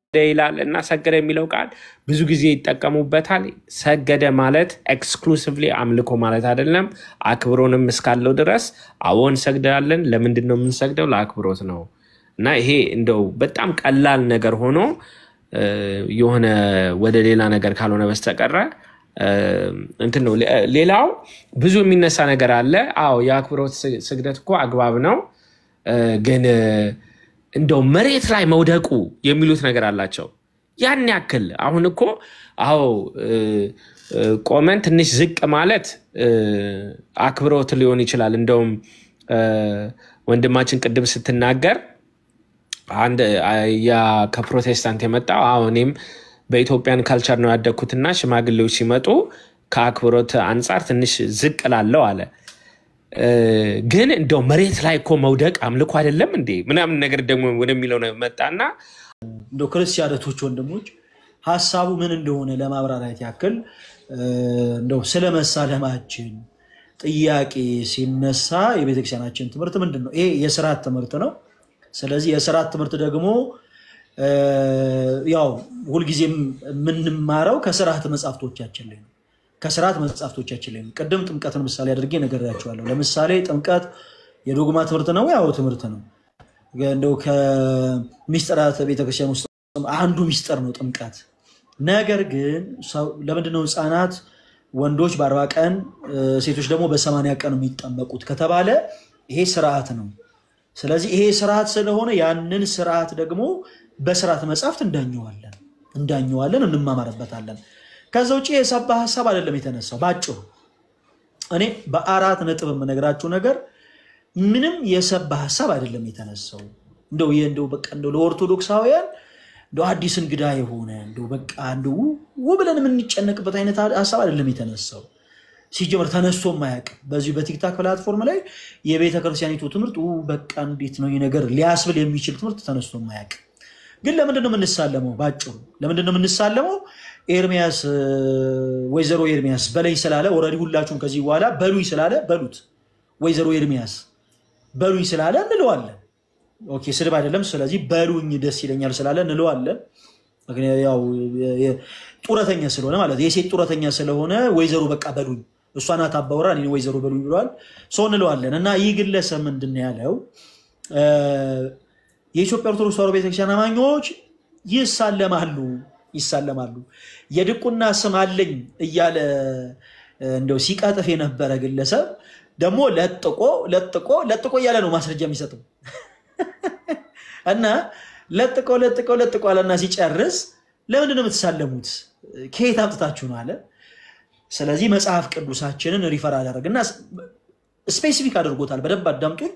ይላል እና ሰገደ የሚለው ቃል ብዙ ጊዜ ይጠቀሙበታል። ሰገደ ማለት ኤክስክሉሲቭሊ አምልኮ ማለት አይደለም። አክብሮንም እስካለው ድረስ አዎ እንሰግዳለን። ለምንድን ነው የምንሰግደው? ለአክብሮት ነው። እና ይሄ እንደው በጣም ቀላል ነገር ሆኖ እ፣ የሆነ ወደ ሌላ ነገር ካልሆነ በስተቀረ እ፣ እንትን ነው። ሌ- ሌላው ብዙ የሚነሳ ነገር አለ። አዎ የአክብሮት ስ- ስግደት እኮ አግባብ ነው እ፣ ግን እ፣ እንደው መሬት ላይ መውደቁ የሚሉት ነገር አላቸው። ያን ያክል አሁን እኮ አዎ እ፣ እ፣ ቆመን ትንሽ ዝቅ ማለት እ፣ አክብሮት ሊሆን ይችላል። እንደውም እ፣ ወንድማችን ቅድም ስትናገር አንድ ያ ከፕሮቴስታንት የመጣው አዎ እኔም በኢትዮጵያን ካልቸር ነው ያደግኩትና ሽማግሌዎች ሲመጡ ከአክብሮት አንጻር ትንሽ ዝቅ ላለው አለ። እ፣ ግን እንደው መሬት ላይ እኮ መውደቅ አምልኮ አይደለም እንዴ ምናምን ነገር ደግሞ ወደሚለው ነው መጣና እንደ ክርስቲያኖቶች ወንድሞች ሀሳቡ ምን እንደሆነ ለማብራራት ያክል እ፣ እንደው ስለ መሳለማችን ጥያቄ ሲነሳ የቤተክርስቲያናችን ትምህርት ምንድን ነው? ይሄ የስርዓት ትምህርት ነው። ስለዚህ የስርዓት ትምህርት ደግሞ እ፣ ያው ሁልጊዜም የምንማረው ከስርዓት መጽሐፍቶቻችን ላይ ነው። ከስርዓት መጽሐፍቶቻችን ላይ ነው። ቅድም ጥምቀትን ምሳሌ አድርጌ ነግሬያቸዋለሁ። ለምሳሌ ጥምቀት የዶግማ ትምህርት ነው፣ ያው ትምህርት ነው። እንደው ከሚስጥራት ቤተክርስቲያን ውስጥ አንዱ ሚስጥር ነው ጥምቀት። ነገር ግን ሰው- ለምንድነው ህፃናት ወንዶች በአርባ ቀን እ፣ ሴቶች ደግሞ በሰማንያ ቀን የሚጠመቁት ከተባለ ይሄ ስርዓት ነው። ስለዚህ ይሄ ስርዓት ስለሆነ ያንን ስርዓት ደግሞ በስርዓት መጽሐፍት እንዳኘዋለን እንዳኘዋለን እንማማርበታለን። ከዛ ውጭ የሰባ ሀሳብ አይደለም የተነሳው በአጭሩ እኔ በአራት ነጥብ የምነግራችሁ ነገር ምንም የሰባ ሀሳብ አይደለም የተነሳው። እንደው ይህ እንደው በቃ እንደው ለኦርቶዶክሳውያን እንደው አዲስ እንግዳ የሆነ እንደው በቃ እንደው ው ብለን የምንጨነቅበት አይነት ሀሳብ አይደለም የተነሳው። ሲጀመር ተነስቶ ማያውቅም። በዚሁ በቲክታክ ፕላትፎርም ላይ የቤተ ክርስቲያኒቱ ትምህርት ው በቃ እንዴት ነው ይህ ነገር ሊያስብል የሚችል ትምህርት ተነስቶ ማያውቅም። ግን ለምንድን ነው የምንሳለመው? ባጭሩ ለምንድን ነው የምንሳለመው? ኤርሚያስ እ፣ ወይዘሮ ኤርሚያስ በለኝ ስላለ ኦልሬዲ ሁላችሁም ከዚህ በኋላ በሉኝ ስላለ በሉት። ወይዘሮ ኤርሚያስ በሉኝ ስላለ እንለዋለን። ኦኬ ስድብ አይደለም። ስለዚህ በሉኝ ደስ ይለኛል ስላለ እንለዋለን። ምክንያቱም ያው የ- የ- ጡረተኛ ስለሆነ ማለት የሴት ጡረተኛ ስለሆነ ወይዘሮ በቃ በሉኝ እሷ ናት አባወራ እኔ ወይዘሮ በሉኝ ብለዋል። ሰው እንለዋለን እና ይህ ግለሰብ ምንድን ነው ያለው? እ፣ የኢትዮጵያ ኦርቶዶክስ ተዋሕዶ ቤተክርስቲያን አማኞች ይሳለማሉ ይሳለማሉ የድቁና ስም አለኝ እያለ እ፣ እንደው ሲቀጥፍ የነበረ ግለሰብ ደግሞ ለጥቆ ለጥቆ ለጥቆ እያለ ነው ማስረጃ የሚሰጠው እና ለጥቆ ለጥቆ ለጥቆ አለና ሲጨርስ ለምንድን ነው የምትሳለሙት? ከየት አምጥታችሁ ነው አለ። ስለዚህ መጽሐፍ ቅዱሳችንን ሪፈር አደረግና ስፔሲፊክ አድርጎታል። በደንብ አዳምጡኝ።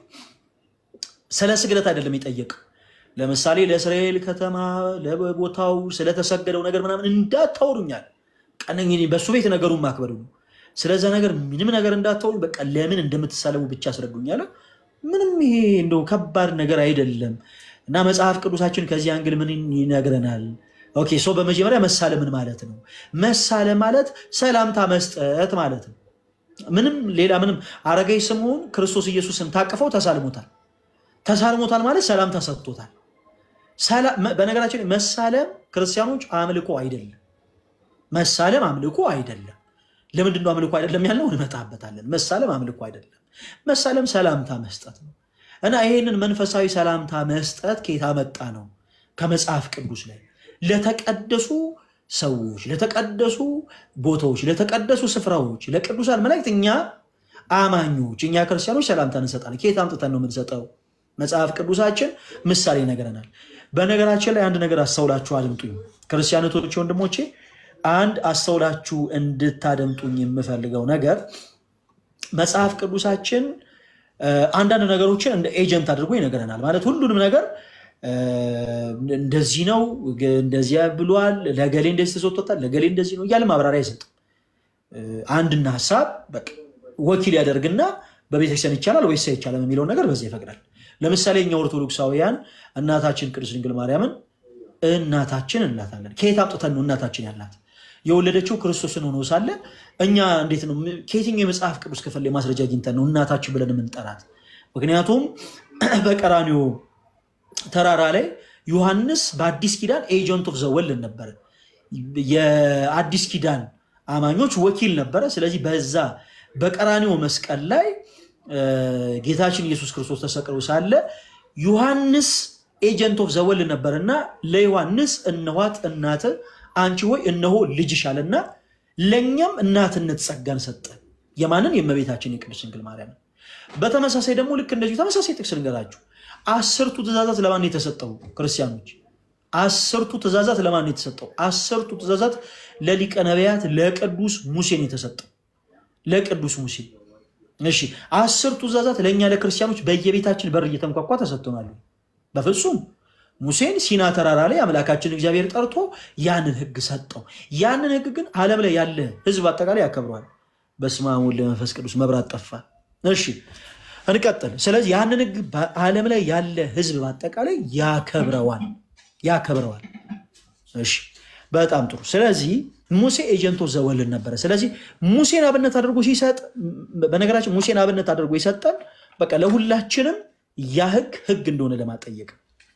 ስለ ስግደት አይደለም የጠየቀው። ለምሳሌ ለእስራኤል ከተማ ለቦታው ስለተሰገደው ነገር ምናምን እንዳታወሩኛል። ቀነኝ በእሱ ቤት ነገሩን ማክበዱ ነው። ስለዛ ነገር ምንም ነገር እንዳታወሩ፣ በቃ ለምን እንደምትሳለሙ ብቻ አስረዱኛል። ምንም ይሄ እንደው ከባድ ነገር አይደለም እና መጽሐፍ ቅዱሳችን ከዚህ አንግል ምን ይነግረናል? ኦኬ ሰው በመጀመሪያ መሳለም ምን ማለት ነው? መሳለም ማለት ሰላምታ መስጠት ማለት ነው። ምንም ሌላ ምንም አረጋዊ ስምዖን ክርስቶስ ኢየሱስን ታቅፈው ተሳልሞታል። ተሳልሞታል ማለት ሰላምታ ሰጥቶታል። ሰላ- መ- በነገራችን ላይ መሳለም ክርስቲያኖች አምልኮ አይደለም። መሳለም አምልኮ አይደለም። ለምንድን ነው አምልኮ አይደለም ያልነው? እንመጣበታለን። መሳለም አምልኮ አይደለም። መሳለም ሰላምታ መስጠት ነው እና ይህንን መንፈሳዊ ሰላምታ መስጠት ከየት አመጣ ነው? ከመጽሐፍ ቅዱስ ላይ ለተቀደሱ ሰዎች፣ ለተቀደሱ ቦታዎች፣ ለተቀደሱ ስፍራዎች፣ ለቅዱሳን መላእክት እኛ አማኞች እኛ ክርስቲያኖች ሰላምታ እንሰጣለን። ከየት አምጥተን ነው የምንሰጠው? መጽሐፍ ቅዱሳችን ምሳሌ ይነግረናል። በነገራችን ላይ አንድ ነገር አስተውላችሁ አድምጡኝ ክርስቲያኖቶች ወንድሞቼ፣ አንድ አስተውላችሁ እንድታደምጡኝ የምፈልገው ነገር መጽሐፍ ቅዱሳችን እ፣ አንዳንድ ነገሮችን እንደ ኤጀንት አድርጎ ይነግረናል። ማለት ሁሉንም ነገር እ፣ እንደዚህ ነው ግ- እንደዚያ ብሏል፣ ለገሌ እንደዚህ ተሰጥቶታል፣ ለገሌ እንደዚህ ነው እያለ ማብራሪያ አይሰጥም። እ፣ አንድና ሀሳብ በቃ ወኪል ያደርግና በቤተክርስቲያን ይቻላል ወይስ አይቻልም የሚለውን ነገር በዚያ ይፈቅዳል። ለምሳሌ እኛ ኦርቶዶክሳውያን እናታችን ቅድስት ድንግል ማርያምን እናታችን እንላታለን። ከየት አምጥተን ነው እናታችን ያላት? የወለደችው ክርስቶስን ሆኖ ሳለ እኛ እንዴት ነው ከየትኛው የመጽሐፍ ቅዱስ ክፍል ላይ ማስረጃ አግኝተን ነው እናታችን ብለን የምንጠራት? ምክንያቱም በቀራኒዮ ተራራ ላይ ዮሐንስ በአዲስ ኪዳን ኤጀንት ኦፍ ዘወልድ ነበረ። የአዲስ ኪዳን አማኞች ወኪል ነበረ። ስለዚህ በዛ በቀራኒዮ መስቀል ላይ ጌታችን ኢየሱስ ክርስቶስ ተሰቅሎ ሳለ ዮሐንስ ኤጀንት ኦፍ ዘወልድ ነበር እና ለዮሐንስ እነኋት እናት አንቺ ሆይ እነሆ ልጅሽ አለና ለእኛም እናትነት ጸጋን ሰጠ። የማንን? የእመቤታችን የቅድስት ድንግል ማርያምን። በተመሳሳይ ደግሞ ልክ እንደዚሁ ተመሳሳይ ጥቅስ ልንገራችሁ። አስርቱ ትእዛዛት ለማን የተሰጠው? ክርስቲያኖች አስርቱ ትእዛዛት ለማን የተሰጠው? አስርቱ ትእዛዛት ለሊቀ ነቢያት ለቅዱስ ሙሴን የተሰጠው ለቅዱስ ሙሴ። እሺ አስርቱ ትእዛዛት ለእኛ ለክርስቲያኖች በየቤታችን በር እየተንኳኳ ተሰጥቶናል? በፍጹም ሙሴን ሲና ተራራ ላይ አምላካችን እግዚአብሔር ጠርቶ ያንን ሕግ ሰጠው። ያንን ሕግ ግን ዓለም ላይ ያለ ሕዝብ አጠቃላይ ያከብረዋል። በስመ አብ ወወልድ ወመንፈስ ቅዱስ መብራት ጠፋ። እሺ እንቀጥል። ስለዚህ ያንን ሕግ በዓለም ላይ ያለ ሕዝብ በአጠቃላይ ያከብረዋል ያከብረዋል። እሺ በጣም ጥሩ። ስለዚህ ሙሴ ኤጀንቶ ዘወልድ ነበረ። ስለዚህ ሙሴን አብነት አድርጎ ሲሰጥ፣ በነገራችን ሙሴን አብነት አድርጎ የሰጠን በቃ ለሁላችንም ያ ሕግ ሕግ እንደሆነ ለማጠየቅ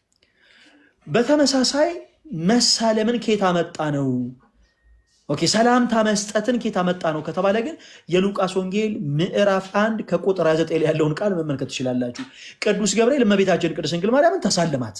በተመሳሳይ መሳለምን ኬታ መጣ ነው? ኦኬ ሰላምታ መስጠትን ኬታ መጣ ነው ከተባለ ግን የሉቃስ ወንጌል ምዕራፍ አንድ ከቁጥር 29 ላይ ያለውን ቃል መመልከት ትችላላችሁ። ቅዱስ ገብርኤል እመቤታችን ቅድስት ድንግል ማርያምን ተሳልማት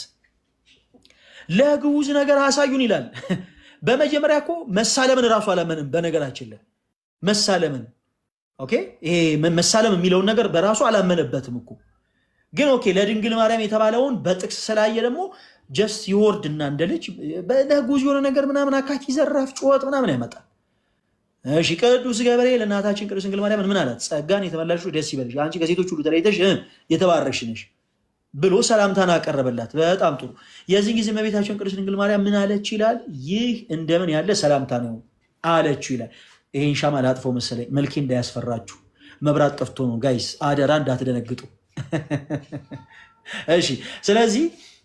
ለግዑዝ ነገር አሳዩን ይላል። በመጀመሪያ እኮ መሳለምን እራሱ አላመንም። በነገራችን ላይ መሳለምን ኦኬ ይሄ መሳለም የሚለውን ነገር በራሱ አላመነበትም እኮ ግን ኦኬ ለድንግል ማርያም የተባለውን በጥቅስ ስላየ ደግሞ ጀስት ይወርድና እንደ ልጅ ለጉዝ የሆነ ነገር ምናምን አካኪ ዘራፍ ጩኸት ምናምን ያመጣል። እሺ ቅዱስ ገብርኤል እናታችን ቅድስት ድንግል ማርያምን ምን አላት? ጸጋን የተመላሽ ደስ ይበልሽ፣ አንቺ ከሴቶች ሁሉ ተለይተሽ የተባረክሽ ነሽ ብሎ ሰላምታን አቀረበላት። በጣም ጥሩ። የዚህ ጊዜ እመቤታችን ቅድስት ድንግል ማርያም ምን አለች ይላል? ይህ እንደምን ያለ ሰላምታ ነው አለችው ይላል። ይሄን ሻማ ላጥፈው መሰለኝ መልኬ እንዳያስፈራችሁ፣ መብራት ጠፍቶ ነው ጋይስ፣ አደራ እንዳትደነግጡ። እሺ ስለዚህ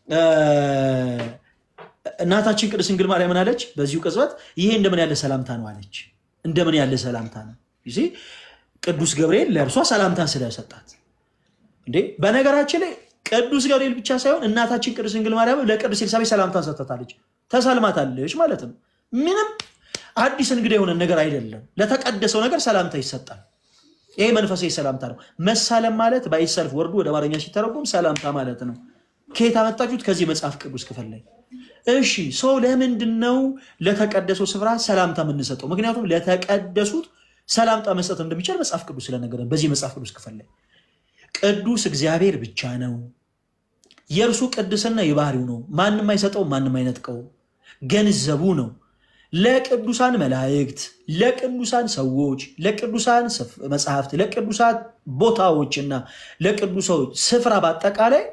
እናታችን ቅድስት ድንግል ማርያም ምን አለች? በዚሁ ቅጽበት ይሄ እንደምን ያለ ሰላምታ ነው አለች። እንደምን ያለ ሰላምታ ነው ጊዜ ቅዱስ ገብርኤል ለእርሷ ሰላምታን ስለሰጣት እንዴ። በነገራችን ላይ ቅዱስ ገብርኤል ብቻ ሳይሆን እናታችን ቅድስት ድንግል ማርያም ለቅዱስ ኤልሳቤጥ ሰላምታን ሰጥታለች፣ ተሳልማታለች ማለትም ምንም አዲስ እንግዳ የሆነ ነገር አይደለም። ለተቀደሰው ነገር ሰላምታ ይሰጣል። ይሄ መንፈሳዊ ሰላምታ ነው። መሳለም ማለት ባይሰልፍ ወርዱ ወደ አማርኛ ሲተረጎም ሰላምታ ማለት ነው። ከየት አመጣችሁት? ከዚህ መጽሐፍ ቅዱስ ክፍል ላይ። እሺ ሰው ለምንድን ነው ለተቀደሰው ስፍራ ሰላምታ የምንሰጠው? ምክንያቱም ለተቀደሱት ሰላምታ መስጠት እንደሚቻል መጽሐፍ ቅዱስ ስለነገረን በዚህ መጽሐፍ ቅዱስ ክፍል ላይ ቅዱስ እግዚአብሔር ብቻ ነው። የእርሱ ቅድስና የባህሪው ነው። ማንም አይሰጠው፣ ማንም አይነጥቀው፣ ገንዘቡ ነው። ለቅዱሳን መላእክት፣ ለቅዱሳን ሰዎች፣ ለቅዱሳን መጽሐፍት፣ ለቅዱሳን ቦታዎችና ለቅዱሶች ስፍራ በአጠቃላይ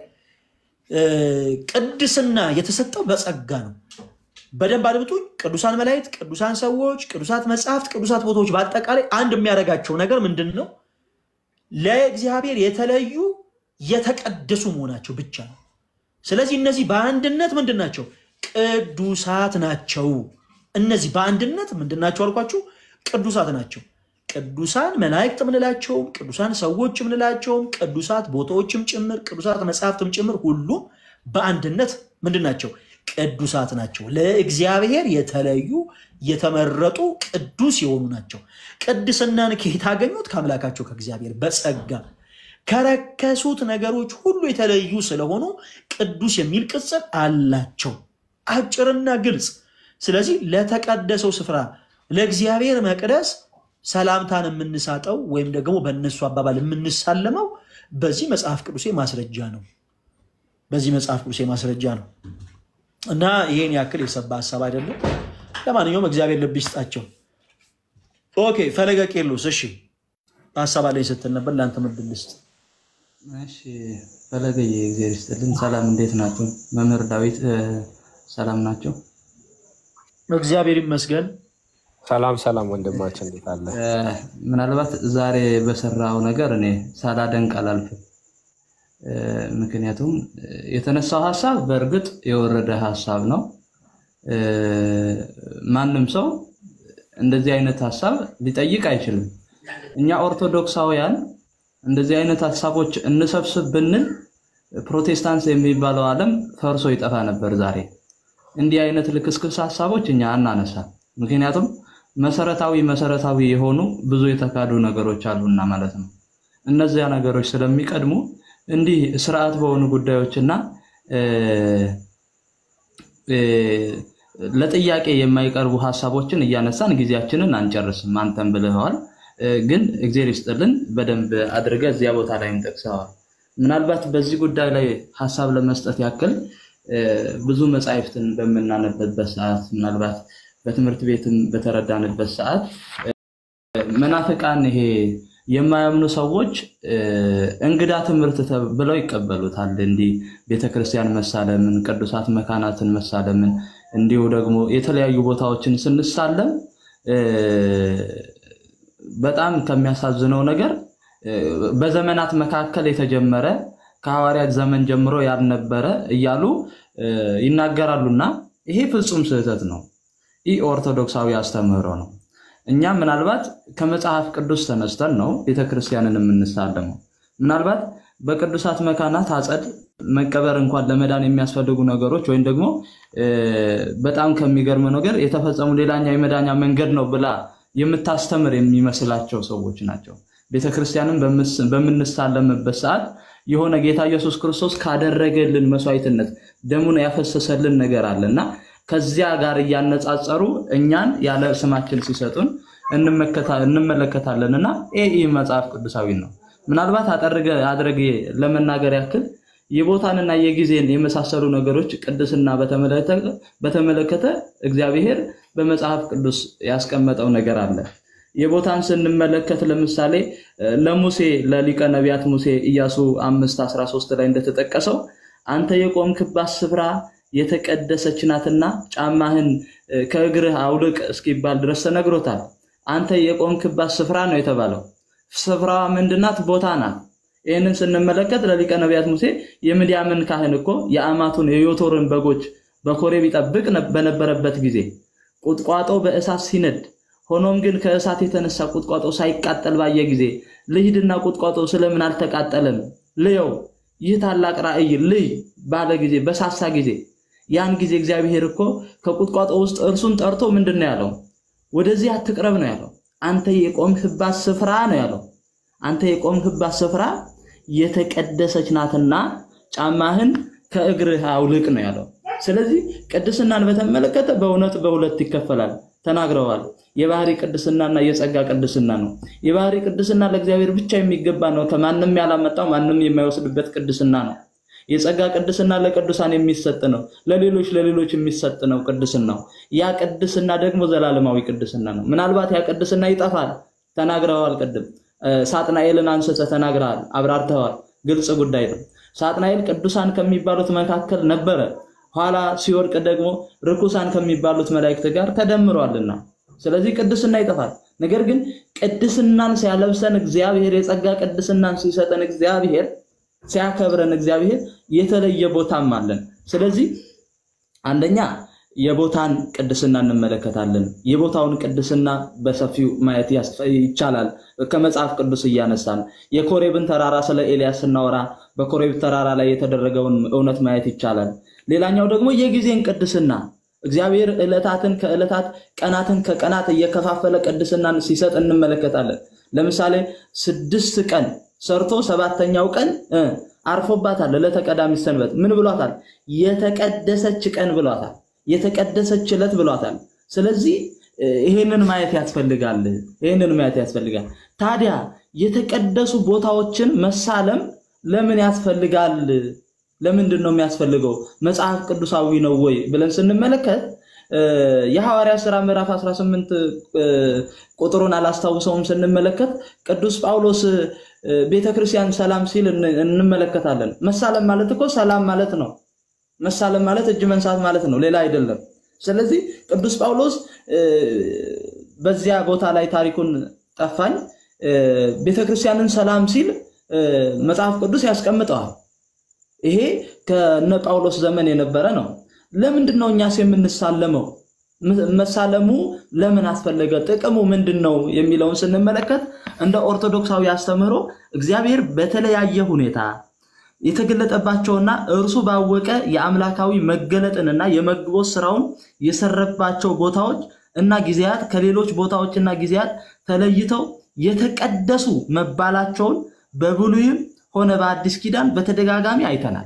ቅድስና የተሰጠው በጸጋ ነው። በደንብ አድምጡኝ። ቅዱሳን መላእክት፣ ቅዱሳን ሰዎች፣ ቅዱሳት መጽሐፍት፣ ቅዱሳት ቦታዎች በአጠቃላይ አንድ የሚያደርጋቸው ነገር ምንድን ነው? ለእግዚአብሔር የተለዩ የተቀደሱ መሆናቸው ብቻ ነው። ስለዚህ እነዚህ በአንድነት ምንድን ናቸው? ቅዱሳት ናቸው። እነዚህ በአንድነት ምንድን ናቸው አልኳችሁ? ቅዱሳት ናቸው። ቅዱሳን መላእክት ምንላቸውም ቅዱሳን ሰዎች ምንላቸውም ቅዱሳት ቦታዎችም ጭምር ቅዱሳት መጽሐፍትም ጭምር ሁሉም በአንድነት ምንድን ናቸው? ቅዱሳት ናቸው። ለእግዚአብሔር የተለዩ የተመረጡ ቅዱስ የሆኑ ናቸው። ቅድስናን ከየት አገኙት? ከአምላካቸው ከእግዚአብሔር በጸጋ ከረከሱት ነገሮች ሁሉ የተለዩ ስለሆኑ ቅዱስ የሚል ቅጽል አላቸው። አጭርና ግልጽ። ስለዚህ ለተቀደሰው ስፍራ ለእግዚአብሔር መቅደስ ሰላምታን የምንሳጠው ወይም ደግሞ በእነሱ አባባል የምንሳለመው በዚህ መጽሐፍ ቅዱሴ ማስረጃ ነው። በዚህ መጽሐፍ ቅዱሴ ማስረጃ ነው እና ይሄን ያክል የሰባ ሀሳብ አይደለም። ለማንኛውም እግዚአብሔር ልብ ይስጣቸው። ኦኬ ፈለገ ቄሎስ፣ እሺ ሀሳብ አለኝ ስትል ነበር። ለአንተ ምድል ልስጥ። እሺ ፈለገዬ እግዚአብሔር ይስጥልን። ሰላም እንዴት ናቸው? መምህር ዳዊት ሰላም ናቸው? እግዚአብሔር ይመስገን። ሰላም ሰላም ወንድማችን እንዴት አለ? ምናልባት ዛሬ በሰራው ነገር እኔ ሳላደንቅ አላልፍም። ምክንያቱም የተነሳው ሀሳብ በእርግጥ የወረደ ሀሳብ ነው። ማንም ሰው እንደዚህ አይነት ሀሳብ ሊጠይቅ አይችልም። እኛ ኦርቶዶክሳውያን እንደዚህ አይነት ሀሳቦች እንሰብስብ ብንል ፕሮቴስታንት የሚባለው ዓለም ፈርሶ ይጠፋ ነበር ዛሬ። እንዲህ አይነት ልክስክስ ሀሳቦች እኛ አናነሳ። ምክንያቱም መሰረታዊ መሰረታዊ የሆኑ ብዙ የተካዱ ነገሮች አሉና ማለት ነው። እነዚያ ነገሮች ስለሚቀድሙ እንዲህ ስርዓት በሆኑ ጉዳዮችና ለጥያቄ የማይቀርቡ ሀሳቦችን እያነሳን ጊዜያችንን አንጨርስም። አንተም ብለኸዋል፣ ግን እግዜር ይስጥልን በደንብ አድርገህ እዚያ ቦታ ላይም ጠቅሰዋል። ምናልባት በዚህ ጉዳይ ላይ ሀሳብ ለመስጠት ያክል ብዙ መጻሕፍትን በምናነብበት ሰዓት ምናልባት በትምህርት ቤትም በተረዳንበት ሰዓት መናፍቃን ይሄ የማያምኑ ሰዎች እንግዳ ትምህርት ብለው ይቀበሉታል። እንዲህ ቤተክርስቲያን መሳለምን፣ ቅዱሳት መካናትን መሳለምን እንዲሁ ደግሞ የተለያዩ ቦታዎችን ስንሳለም በጣም ከሚያሳዝነው ነገር በዘመናት መካከል የተጀመረ ከሐዋርያት ዘመን ጀምሮ ያልነበረ እያሉ ይናገራሉና ይሄ ፍጹም ስህተት ነው። ይህ ኦርቶዶክሳዊ አስተምህሮ ነው። እኛ ምናልባት ከመጽሐፍ ቅዱስ ተነስተን ነው ቤተክርስቲያንን የምንሳለመው። ምናልባት በቅዱሳት መካናት አጸድ መቀበር እንኳን ለመዳን የሚያስፈልጉ ነገሮች ወይም ደግሞ በጣም ከሚገርም ነገር የተፈጸሙ ሌላኛ የመዳኛ መንገድ ነው ብላ የምታስተምር የሚመስላቸው ሰዎች ናቸው። ቤተክርስቲያንን በምንሳለምበት ሰዓት የሆነ ጌታ ኢየሱስ ክርስቶስ ካደረገልን መስዋዕትነት ደሙን ያፈሰሰልን ነገር አለ እና ከዚያ ጋር እያነጻጸሩ እኛን ያለ ስማችን ሲሰጡን እንመለከታለን እና ይህ መጽሐፍ ቅዱሳዊ ነው። ምናልባት አድረጌ ለመናገር ያክል የቦታንና የጊዜን የመሳሰሉ ነገሮች ቅድስና በተመለከተ እግዚአብሔር በመጽሐፍ ቅዱስ ያስቀመጠው ነገር አለ። የቦታን ስንመለከት ለምሳሌ ለሙሴ ለሊቀ ነቢያት ሙሴ ኢያሱ አምስት አስራ ሶስት ላይ እንደተጠቀሰው አንተ የቆምክባት ስፍራ የተቀደሰች ናትና ጫማህን ከእግርህ አውልቅ እስኪባል ድረስ ተነግሮታል። አንተ የቆምክባት ስፍራ ነው የተባለው። ስፍራዋ ምንድናት? ቦታ ናት። ይህንን ስንመለከት ለሊቀ ነቢያት ሙሴ የምድያምን ካህን እኮ የአማቱን የዮቶርን በጎች በኮሬብ ይጠብቅ በነበረበት ጊዜ ቁጥቋጦ በእሳት ሲነድ ሆኖም ግን ከእሳት የተነሳ ቁጥቋጦ ሳይቃጠል ባየ ጊዜ ልሂድና ቁጥቋጦ ስለምን አልተቃጠለም ልየው፣ ይህ ታላቅ ራእይ ልይ ባለ ጊዜ በሳሳ ጊዜ ያን ጊዜ እግዚአብሔር እኮ ከቁጥቋጦ ውስጥ እርሱን ጠርቶ ምንድን ነው ያለው? ወደዚህ አትቅረብ ነው ያለው። አንተ የቆምህባት ስፍራ ነው ያለው። አንተ የቆምህባት ስፍራ የተቀደሰች ናትና ጫማህን ከእግርህ አውልቅ ነው ያለው። ስለዚህ ቅድስናን በተመለከተ በእውነት በሁለት ይከፈላል ተናግረዋል። የባህሪ ቅድስናና የጸጋ ቅድስና ነው። የባህሪ ቅድስና ለእግዚአብሔር ብቻ የሚገባ ነው። ከማንም ያላመጣው ማንም የማይወስድበት ቅድስና ነው። የጸጋ ቅድስና ለቅዱሳን የሚሰጥ ነው። ለሌሎች ለሌሎች የሚሰጥ ነው ቅድስናው። ያ ቅድስና ደግሞ ዘላለማዊ ቅድስና ነው። ምናልባት ያ ቅድስና ይጠፋል። ተናግረዋል። ቅድም ሳጥናኤልን አንስተ ተናግረሃል፣ አብራርተዋል። ግልጽ ጉዳይ ነው። ሳጥናኤል ቅዱሳን ከሚባሉት መካከል ነበረ። ኋላ ሲወድቅ ደግሞ ርኩሳን ከሚባሉት መላእክት ጋር ተደምሯልና ስለዚህ ቅድስና ይጠፋል። ነገር ግን ቅድስናን ሲያለብሰን እግዚአብሔር የጸጋ ቅድስናን ሲሰጠን እግዚአብሔር ሲያከብረን እግዚአብሔር የተለየ ቦታም አለን። ስለዚህ አንደኛ የቦታን ቅድስና እንመለከታለን። የቦታውን ቅድስና በሰፊው ማየት ይቻላል። ከመጽሐፍ ቅዱስ እያነሳን የኮሬብን ተራራ ስለ ኤልያስ ስናወራ በኮሬብ ተራራ ላይ የተደረገውን እውነት ማየት ይቻላል። ሌላኛው ደግሞ የጊዜን ቅድስና እግዚአብሔር ዕለታትን ከዕለታት ቀናትን ከቀናት እየከፋፈለ ቅድስናን ሲሰጥ እንመለከታለን። ለምሳሌ ስድስት ቀን ሰርቶ ሰባተኛው ቀን አርፎባታል። ዕለተ ቀዳሚት ሰንበት ምን ብሏታል? የተቀደሰች ቀን ብሏታል። የተቀደሰች ዕለት ብሏታል። ስለዚህ ይሄንን ማየት ያስፈልጋል። ይሄንን ማየት ያስፈልጋል። ታዲያ የተቀደሱ ቦታዎችን መሳለም ለምን ያስፈልጋል? ለምንድን ነው የሚያስፈልገው? መጽሐፍ ቅዱሳዊ ነው ወይ ብለን ስንመለከት የሐዋርያ ሥራ ምዕራፍ 18 ቁጥሩን አላስታውሰውም ስንመለከት ቅዱስ ጳውሎስ ቤተክርስቲያን ሰላም ሲል እንመለከታለን። መሳለም ማለት እኮ ሰላም ማለት ነው። መሳለም ማለት እጅ መንሳት ማለት ነው፣ ሌላ አይደለም። ስለዚህ ቅዱስ ጳውሎስ በዚያ ቦታ ላይ ታሪኩን ጠፋኝ ቤተክርስቲያንን ሰላም ሲል መጽሐፍ ቅዱስ ያስቀምጠዋል። ይሄ ከነ ጳውሎስ ዘመን የነበረ ነው። ለምንድን ነው እኛስ የምንሳለመው? መሳለሙ ለምን አስፈለገ? ጥቅሙ ምንድን ነው የሚለውን ስንመለከት እንደ ኦርቶዶክሳዊ አስተምህሮ እግዚአብሔር በተለያየ ሁኔታ የተገለጠባቸውና እርሱ ባወቀ የአምላካዊ መገለጥንና የመግቦት ስራውን የሰረባቸው ቦታዎች እና ጊዜያት ከሌሎች ቦታዎችና ጊዜያት ተለይተው የተቀደሱ መባላቸውን በብሉይም ሆነ በአዲስ ኪዳን በተደጋጋሚ አይተናል።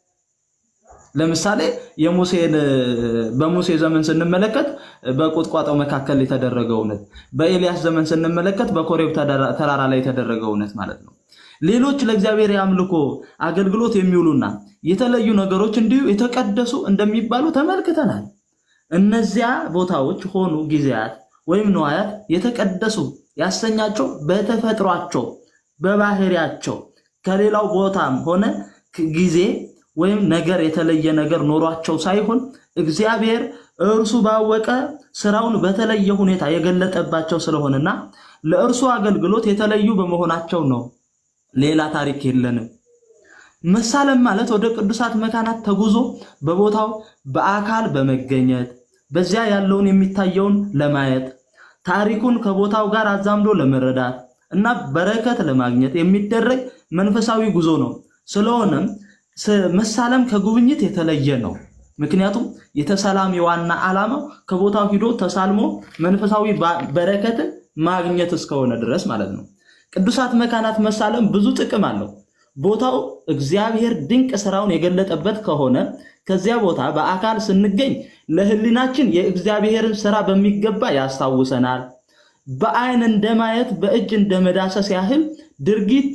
ለምሳሌ የሙሴን በሙሴ ዘመን ስንመለከት በቁጥቋጦው መካከል የተደረገው እውነት፣ በኤልያስ ዘመን ስንመለከት በኮሬብ ተራራ ላይ የተደረገው እውነት ማለት ነው። ሌሎች ለእግዚአብሔር የአምልኮ አገልግሎት የሚውሉና የተለዩ ነገሮች እንዲሁ የተቀደሱ እንደሚባሉ ተመልክተናል። እነዚያ ቦታዎች ሆኑ ጊዜያት ወይም ነዋያት የተቀደሱ ያሰኛቸው በተፈጥሯቸው በባህሪያቸው ከሌላው ቦታም ሆነ ጊዜ ወይም ነገር የተለየ ነገር ኖሯቸው ሳይሆን እግዚአብሔር እርሱ ባወቀ ስራውን በተለየ ሁኔታ የገለጠባቸው ስለሆነና ለእርሱ አገልግሎት የተለዩ በመሆናቸው ነው። ሌላ ታሪክ የለንም። መሳለም ማለት ወደ ቅዱሳት መካናት ተጉዞ በቦታው በአካል በመገኘት በዚያ ያለውን የሚታየውን ለማየት ታሪኩን ከቦታው ጋር አዛምዶ ለመረዳት እና በረከት ለማግኘት የሚደረግ መንፈሳዊ ጉዞ ነው። ስለሆነም መሳለም ከጉብኝት የተለየ ነው። ምክንያቱም የተሰላሚ ዋና ዓላማው ከቦታው ሂዶ ተሳልሞ መንፈሳዊ በረከትን ማግኘት እስከሆነ ድረስ ማለት ነው። ቅዱሳት መካናት መሳለም ብዙ ጥቅም አለው። ቦታው እግዚአብሔር ድንቅ ስራውን የገለጠበት ከሆነ ከዚያ ቦታ በአካል ስንገኝ ለሕሊናችን የእግዚአብሔርን ስራ በሚገባ ያስታውሰናል። በአይን እንደማየት በእጅ እንደመዳሰስ ያህል ድርጊት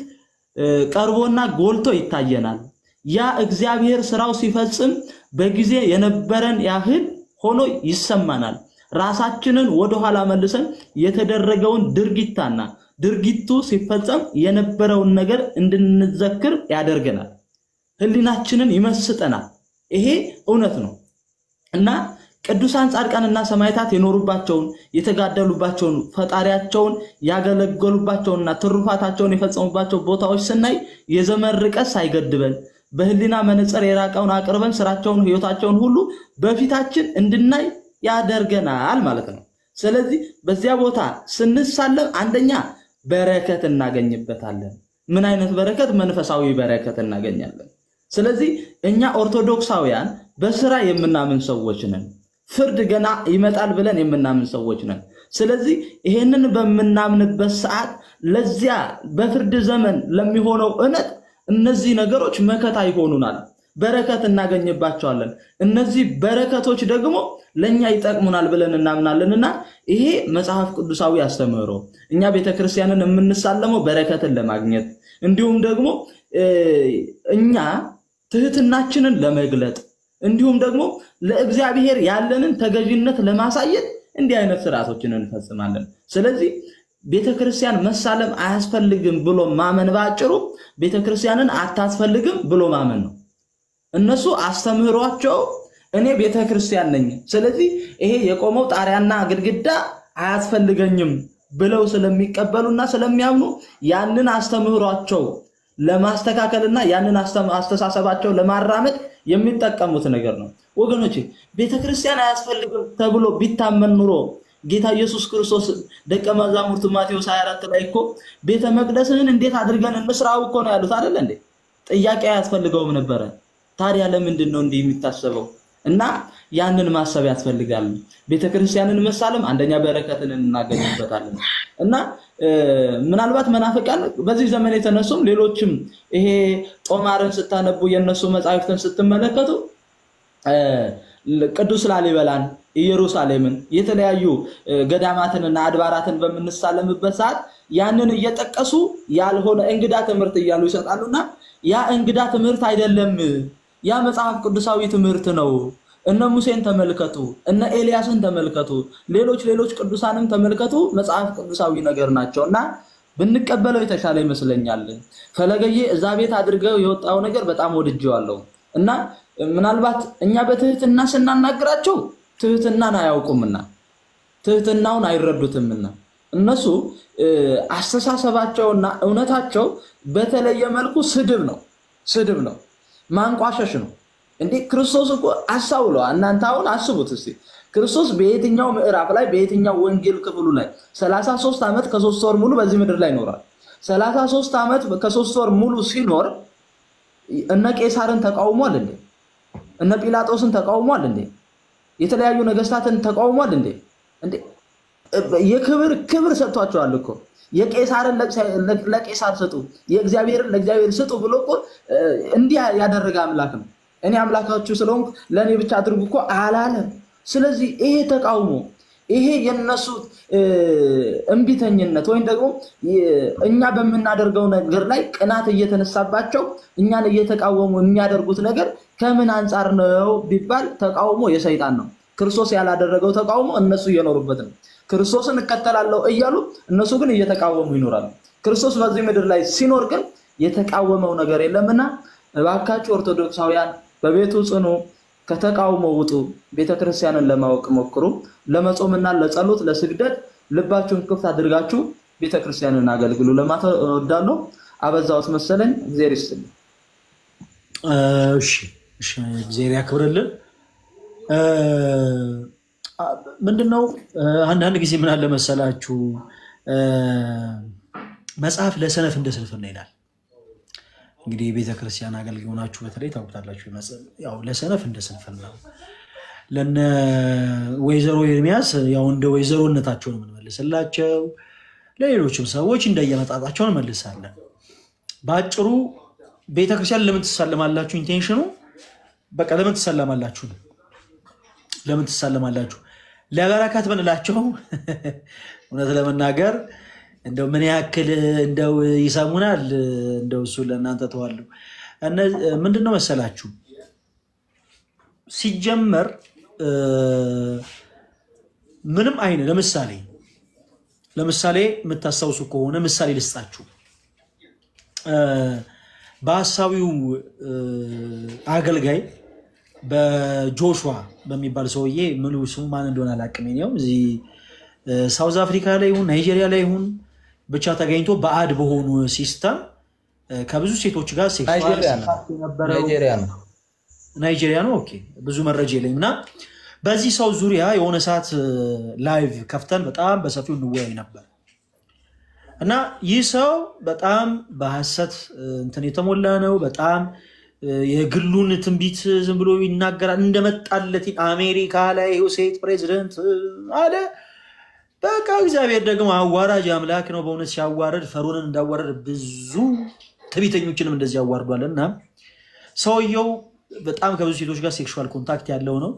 ቀርቦና ጎልቶ ይታየናል። ያ እግዚአብሔር ስራው ሲፈጽም በጊዜ የነበረን ያህል ሆኖ ይሰማናል። ራሳችንን ወደኋላ መልሰን የተደረገውን ድርጊታና ድርጊቱ ሲፈጸም የነበረውን ነገር እንድንዘክር ያደርገናል። ህሊናችንን ይመስጠናል። ይሄ እውነት ነው እና ቅዱሳን ጻድቃንና ሰማዕታት የኖሩባቸውን የተጋደሉባቸውን ፈጣሪያቸውን ያገለገሉባቸውንና ትሩፋታቸውን የፈጸሙባቸው ቦታዎች ስናይ የዘመን ርቀት ሳይገድበን በህሊና መነጽር የራቀውን አቅርበን ስራቸውን፣ ህይወታቸውን ሁሉ በፊታችን እንድናይ ያደርገናል ማለት ነው። ስለዚህ በዚያ ቦታ ስንሳለም አንደኛ በረከት እናገኝበታለን። ምን አይነት በረከት? መንፈሳዊ በረከት እናገኛለን። ስለዚህ እኛ ኦርቶዶክሳውያን በስራ የምናምን ሰዎች ነን። ፍርድ ገና ይመጣል ብለን የምናምን ሰዎች ነን። ስለዚህ ይሄንን በምናምንበት ሰዓት ለዚያ በፍርድ ዘመን ለሚሆነው እውነት እነዚህ ነገሮች መከታ ይሆኑናል፣ በረከት እናገኝባቸዋለን። እነዚህ በረከቶች ደግሞ ለእኛ ይጠቅሙናል ብለን እናምናለንና ይሄ መጽሐፍ ቅዱሳዊ አስተምህሮ እኛ ቤተክርስቲያንን የምንሳለመው በረከትን ለማግኘት እንዲሁም ደግሞ እኛ ትህትናችንን ለመግለጥ እንዲሁም ደግሞ ለእግዚአብሔር ያለንን ተገዥነት ለማሳየት እንዲህ አይነት ስርዓቶችን እንፈጽማለን። ስለዚህ ቤተክርስቲያን መሳለም አያስፈልግም ብሎ ማመን ባጭሩ ቤተክርስቲያንን አታስፈልግም ብሎ ማመን ነው። እነሱ አስተምህሯቸው እኔ ቤተክርስቲያን ነኝ፣ ስለዚህ ይሄ የቆመው ጣሪያና ግድግዳ አያስፈልገኝም ብለው ስለሚቀበሉና ስለሚያምኑ ያንን አስተምህሯቸው ለማስተካከልና ያንን አስተሳሰባቸው ለማራመድ የሚጠቀሙት ነገር ነው። ወገኖቼ ቤተክርስቲያን አያስፈልግም ተብሎ ቢታመን ኑሮ ጌታ ኢየሱስ ክርስቶስ ደቀ መዛሙርቱ ማቴዎስ 24 ላይ እኮ ቤተ መቅደስህን እንዴት አድርገን እንስራው እኮ ነው ያሉት አይደለ እንዴ? ጥያቄ አያስፈልገውም ነበረ። ታዲያ ለምንድን ነው እንዲህ የሚታሰበው? እና ያንን ማሰብ ያስፈልጋል። ቤተክርስቲያንን መሳለም አንደኛ በረከትን እናገኝበታለን እና ምናልባት መናፍቃን በዚህ ዘመን የተነሱም ሌሎችም ይሄ ጦማርን ስታነቡ የነሱ መጻሕፍትን ስትመለከቱ ቅዱስ ላሊበላን፣ ኢየሩሳሌምን፣ የተለያዩ ገዳማትንና አድባራትን በምንሳለምበት ሰዓት ያንን እየጠቀሱ ያልሆነ እንግዳ ትምህርት እያሉ ይሰጣሉና ያ እንግዳ ትምህርት አይደለም፣ ያ መጽሐፍ ቅዱሳዊ ትምህርት ነው። እነ ሙሴን ተመልከቱ፣ እነ ኤልያስን ተመልከቱ፣ ሌሎች ሌሎች ቅዱሳንም ተመልከቱ። መጽሐፍ ቅዱሳዊ ነገር ናቸው እና ብንቀበለው የተሻለ ይመስለኛል። ፈለገዬ እዛ ቤት አድርገው የወጣው ነገር በጣም ወድጄዋለሁ እና ምናልባት እኛ በትህትና ስናናግራቸው ትህትናን አያውቁምና ትህትናውን አይረዱትምና እነሱ አስተሳሰባቸውና እውነታቸው በተለየ መልኩ ስድብ ነው፣ ስድብ ነው፣ ማንቋሸሽ ነው። እንዴ ክርስቶስ እኮ አሳውለዋ። እናንተ አሁን አስቡት እስቲ ክርስቶስ በየትኛው ምዕራፍ ላይ በየትኛው ወንጌል ክፍሉ ላይ 33 ዓመት ከሶስት ወር ሙሉ በዚህ ምድር ላይ ይኖራል። 33 ዓመት ከሶስት ወር ሙሉ ሲኖር እነ ቄሳርን ተቃውሟል እንዴ? እነ ጲላጦስን ተቃውሟል እንዴ? የተለያዩ ነገስታትን ተቃውሟል እንዴ? እንዴ የክብር ክብር ሰጥቷቸዋል እኮ የቄሳርን ለቄሳር ስጡ፣ የእግዚአብሔርን ለእግዚአብሔር ስጡ ብሎ እኮ እንዲህ ያደረገ አምላክ ነው። እኔ አምላካችሁ ስለሆንኩ ለእኔ ብቻ አድርጉ እኮ አላለም። ስለዚህ ይሄ ተቃውሞ ይሄ የነሱ እምቢተኝነት ወይም ደግሞ እኛ በምናደርገው ነገር ላይ ቅናት እየተነሳባቸው እኛን እየተቃወሙ የሚያደርጉት ነገር ከምን አንጻር ነው ቢባል ተቃውሞ የሰይጣን ነው። ክርስቶስ ያላደረገው ተቃውሞ እነሱ እየኖሩበት ነው። ክርስቶስን እከተላለሁ እያሉ እነሱ ግን እየተቃወሙ ይኖራሉ። ክርስቶስ በዚህ ምድር ላይ ሲኖር ግን የተቃወመው ነገር የለምና እባካችሁ ኦርቶዶክሳውያን በቤቱ ጽኑ፣ ከተቃውሞ ውጡ፣ ቤተክርስቲያንን ለማወቅ ሞክሩ። ለመጾምና ለጸሎት ለስግደት ልባችሁን ክፍት አድርጋችሁ ቤተክርስቲያንን አገልግሉ ለማለት እወዳለሁ። አበዛሁት መሰለኝ። እግዚአብሔር ይስጥልኝ። እሺ፣ እሺ፣ እግዚአብሔር ያክብርልን። ምንድነው አንዳንድ ጊዜ ምን አለ መሰላችሁ መጽሐፍ ለሰነፍ እንደ ስንፍና ይላል። እንግዲህ የቤተክርስቲያን አገልጋይ ሆናችሁ በተለይ ታውቁታላችሁ። ያው ለሰነፍ እንደ ስንፍና ነው። ለነ ወይዘሮ ኤርሚያስ ያው እንደ ወይዘሮነታቸው ነው የምንመልስላቸው። ለሌሎችም ሰዎች እንደየመጣጣቸው እንመልሳለን። በአጭሩ ቤተክርስቲያን ለምን ትሳለማላችሁ? ኢንቴንሽኑ በቃ ለምን ትሳለማላችሁ ነው። ለምን ትሳለማላችሁ? ለበረከት ምንላቸው እውነት ለመናገር እንደው ምን ያክል እንደው ይሰሙናል። እንደው እሱ ለእናንተ ተዋለሁ። ምንድነው መሰላችሁ ሲጀመር ምንም አይነት ለምሳሌ ለምሳሌ የምታስታውሱ ከሆነ ምሳሌ ልስጣችሁ። በሀሳዊው አገልጋይ በጆሹዋ በሚባል ሰውዬ ምሉ ስሙ ማን እንደሆነ አላውቅም። ው እዚህ ሳውዝ አፍሪካ ላይ ይሁን ናይጄሪያ ላይ ይሁን ብቻ ተገኝቶ በአድ በሆኑ ሲስተም ከብዙ ሴቶች ጋር ሴክሱዋል የነበረው ናይጄሪያ ነው። ኦኬ ብዙ መረጃ የለኝም እና በዚህ ሰው ዙሪያ የሆነ ሰዓት ላይቭ ከፍተን በጣም በሰፊው እንወያይ ነበር እና ይህ ሰው በጣም በሐሰት እንትን የተሞላ ነው። በጣም የግሉን ትንቢት ዝም ብሎ ይናገራል። እንደመጣለት አሜሪካ ላይ ሴት ፕሬዚደንት አለ። በቃ እግዚአብሔር ደግሞ አዋራጅ አምላክ ነው። በእውነት ሲያዋረድ ፈርዖንን እንዳዋረድ ብዙ ትዕቢተኞችንም እንደዚህ ያዋርዷል እና ሰውየው በጣም ከብዙ ሴቶች ጋር ሴክሹዋል ኮንታክት ያለው ነው።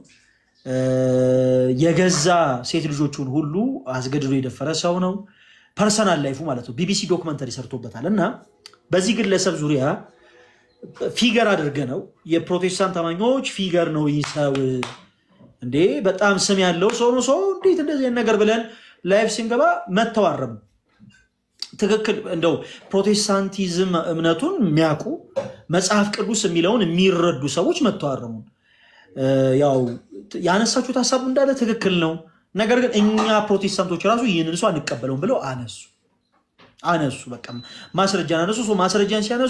የገዛ ሴት ልጆቹን ሁሉ አስገድዶ የደፈረ ሰው ነው። ፐርሰናል ላይፉ ማለት ነው። ቢቢሲ ዶክመንተሪ ሰርቶበታል እና በዚህ ግለሰብ ዙሪያ ፊገር አድርገ ነው የፕሮቴስታንት አማኞች ፊገር ነው ይህ ሰው እንዴ በጣም ስም ያለው ሰው ነው። ሰው እንዴት እንደዚህ ነገር ብለን ላይፍ ስንገባ መተዋረሙ ትክክል እንደው ፕሮቴስታንቲዝም እምነቱን የሚያውቁ መጽሐፍ ቅዱስ የሚለውን የሚረዱ ሰዎች መተዋረሙን ያው ያነሳችሁት ሀሳቡ እንዳለ ትክክል ነው። ነገር ግን እኛ ፕሮቴስታንቶች ራሱ ይህንን ሰው አንቀበለውም ብለው አነሱ አነሱ በቃ ማስረጃን አነሱ። ማስረጃን ሲያነሱ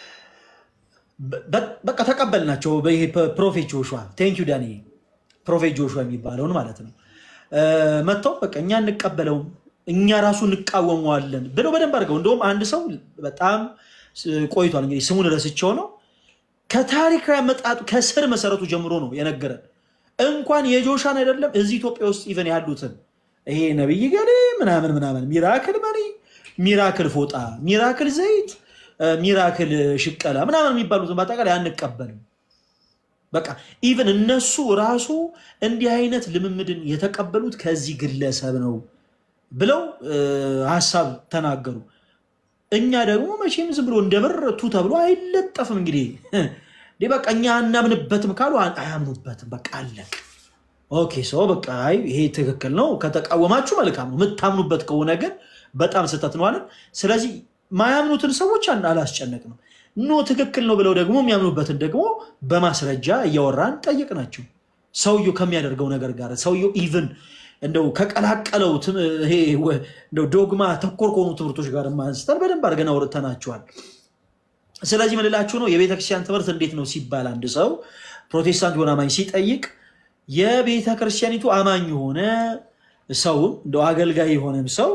በቃ ተቀበልናቸው። ፕሮፌት ጆሹዋ ቴንኪው ዳኒ ፕሮፌት ጆሹዋ የሚባለውን ማለት ነው መጥተው በቃ እኛ እንቀበለውም እኛ ራሱ እንቃወመዋለን ብለው በደንብ አድርገው እንደውም አንድ ሰው በጣም ቆይቷል እንግዲህ ስሙን ረስቸው ነው ከታሪካዊ አመጣጡ ከስር መሰረቱ ጀምሮ ነው የነገረን። እንኳን የጆሻን አይደለም እዚህ ኢትዮጵያ ውስጥ ኢቨን ያሉትን ይሄ ነብይ ገሌ ምናምን ምናምን ሚራክል መሪ፣ ሚራክል ፎጣ፣ ሚራክል ዘይት፣ ሚራክል ሽቀላ ምናምን የሚባሉትን በአጠቃላይ አንቀበልም። በቃ ኢቨን እነሱ ራሱ እንዲህ አይነት ልምምድን የተቀበሉት ከዚህ ግለሰብ ነው ብለው ሀሳብ ተናገሩ። እኛ ደግሞ መቼም ዝም ብሎ እንደበረቱ ተብሎ አይለጠፍም። እንግዲህ በቃ እኛ አናምንበትም ካሉ አያምኑበትም። በቃ አለቅ። ኦኬ ሰው በቃ ይሄ ትክክል ነው ከተቃወማችሁ መልካም ነው። የምታምኑበት ከሆነ ግን በጣም ስህተት ነው አለን። ስለዚህ ማያምኑትን ሰዎች አላስጨነቅ ነው ኖ ትክክል ነው ብለው ደግሞ የሚያምኑበትን ደግሞ በማስረጃ እያወራን ጠየቅናቸው። ሰውየው ከሚያደርገው ነገር ጋር ሰውየው ኢቭን እንደው ከቀላቀለው ዶግማ ተኮር ከሆኑ ትምህርቶች ጋር አንስተን በደንብ አድርገን አውርተናቸዋል። ስለዚህ ምንላችሁ ነው የቤተክርስቲያን ትምህርት እንዴት ነው ሲባል አንድ ሰው ፕሮቴስታንት የሆነ አማኝ ሲጠይቅ የቤተክርስቲያኒቱ አማኝ የሆነ ሰውም እንደው አገልጋይ የሆነም ሰው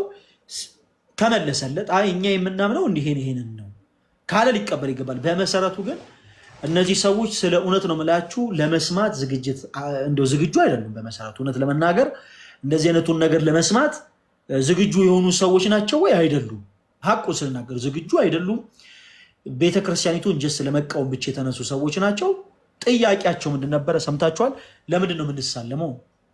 ከመለሰለት አይ እኛ የምናምነው እንዲሄን ይሄንን ነው ካለ ሊቀበል ይገባል። በመሰረቱ ግን እነዚህ ሰዎች ስለ እውነት ነው የምላችሁ ለመስማት ዝግጅት እንደው ዝግጁ አይደሉም። በመሰረቱ እውነት ለመናገር እንደዚህ አይነቱን ነገር ለመስማት ዝግጁ የሆኑ ሰዎች ናቸው ወይ አይደሉም? ሀቁ ስናገር ዝግጁ አይደሉም። ቤተክርስቲያኒቱን ጀስ ለመቃወም ብቻ የተነሱ ሰዎች ናቸው። ጥያቄያቸው ምንድን ነበረ? ሰምታችኋል። ለምንድን ነው የምንሳለመው?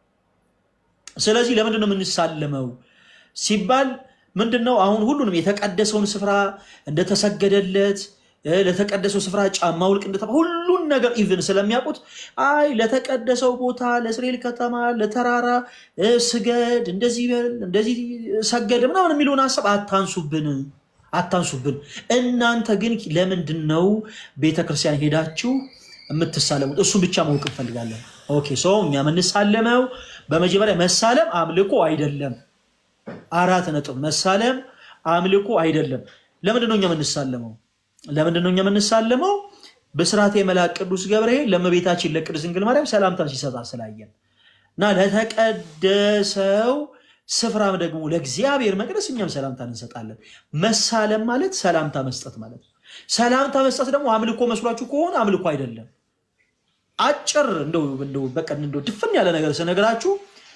ስለዚህ ለምንድን ነው የምንሳለመው ሲባል ምንድን ነው አሁን ሁሉንም የተቀደሰውን ስፍራ እንደተሰገደለት ለተቀደሰው ስፍራ ጫማ ውልቅ እንደተባ ሁሉን ነገር ኢቭን ስለሚያውቁት አይ ለተቀደሰው ቦታ ለእስራኤል ከተማ ለተራራ ስገድ እንደዚህ በል እንደዚህ ሰገድ ምናምን የሚለውን ሀሳብ አታንሱብን አታንሱብን። እናንተ ግን ለምንድን ነው ቤተክርስቲያን ሄዳችሁ የምትሳለሙት? እሱን ብቻ ማወቅ እንፈልጋለን። ኦኬ ሰው እኛ የምንሳለመው በመጀመሪያ መሳለም አምልኮ አይደለም። አራት ነጥብ። መሳለም አምልኮ አይደለም። ለምንድን ነው እኛ የምንሳለመው? ለምንድን ነው እኛ የምንሳለመው? በስርዓተ መልአክ ቅዱስ ገብርኤል ለእመቤታችን ለቅድስት ድንግል ማርያም ሰላምታን ሲሰጣ ስላየን እና ለተቀደሰው ስፍራም ደግሞ ለእግዚአብሔር መቅደስ እኛም ሰላምታን እንሰጣለን። መሳለም ማለት ሰላምታ መስጠት ማለት ነው። ሰላምታ መስጠት ደግሞ አምልኮ መስሏችሁ ከሆነ አምልኮ አይደለም። አጭር እንደው እንደው በቃ እንደው ድፍን ያለ ነገር ስነግራችሁ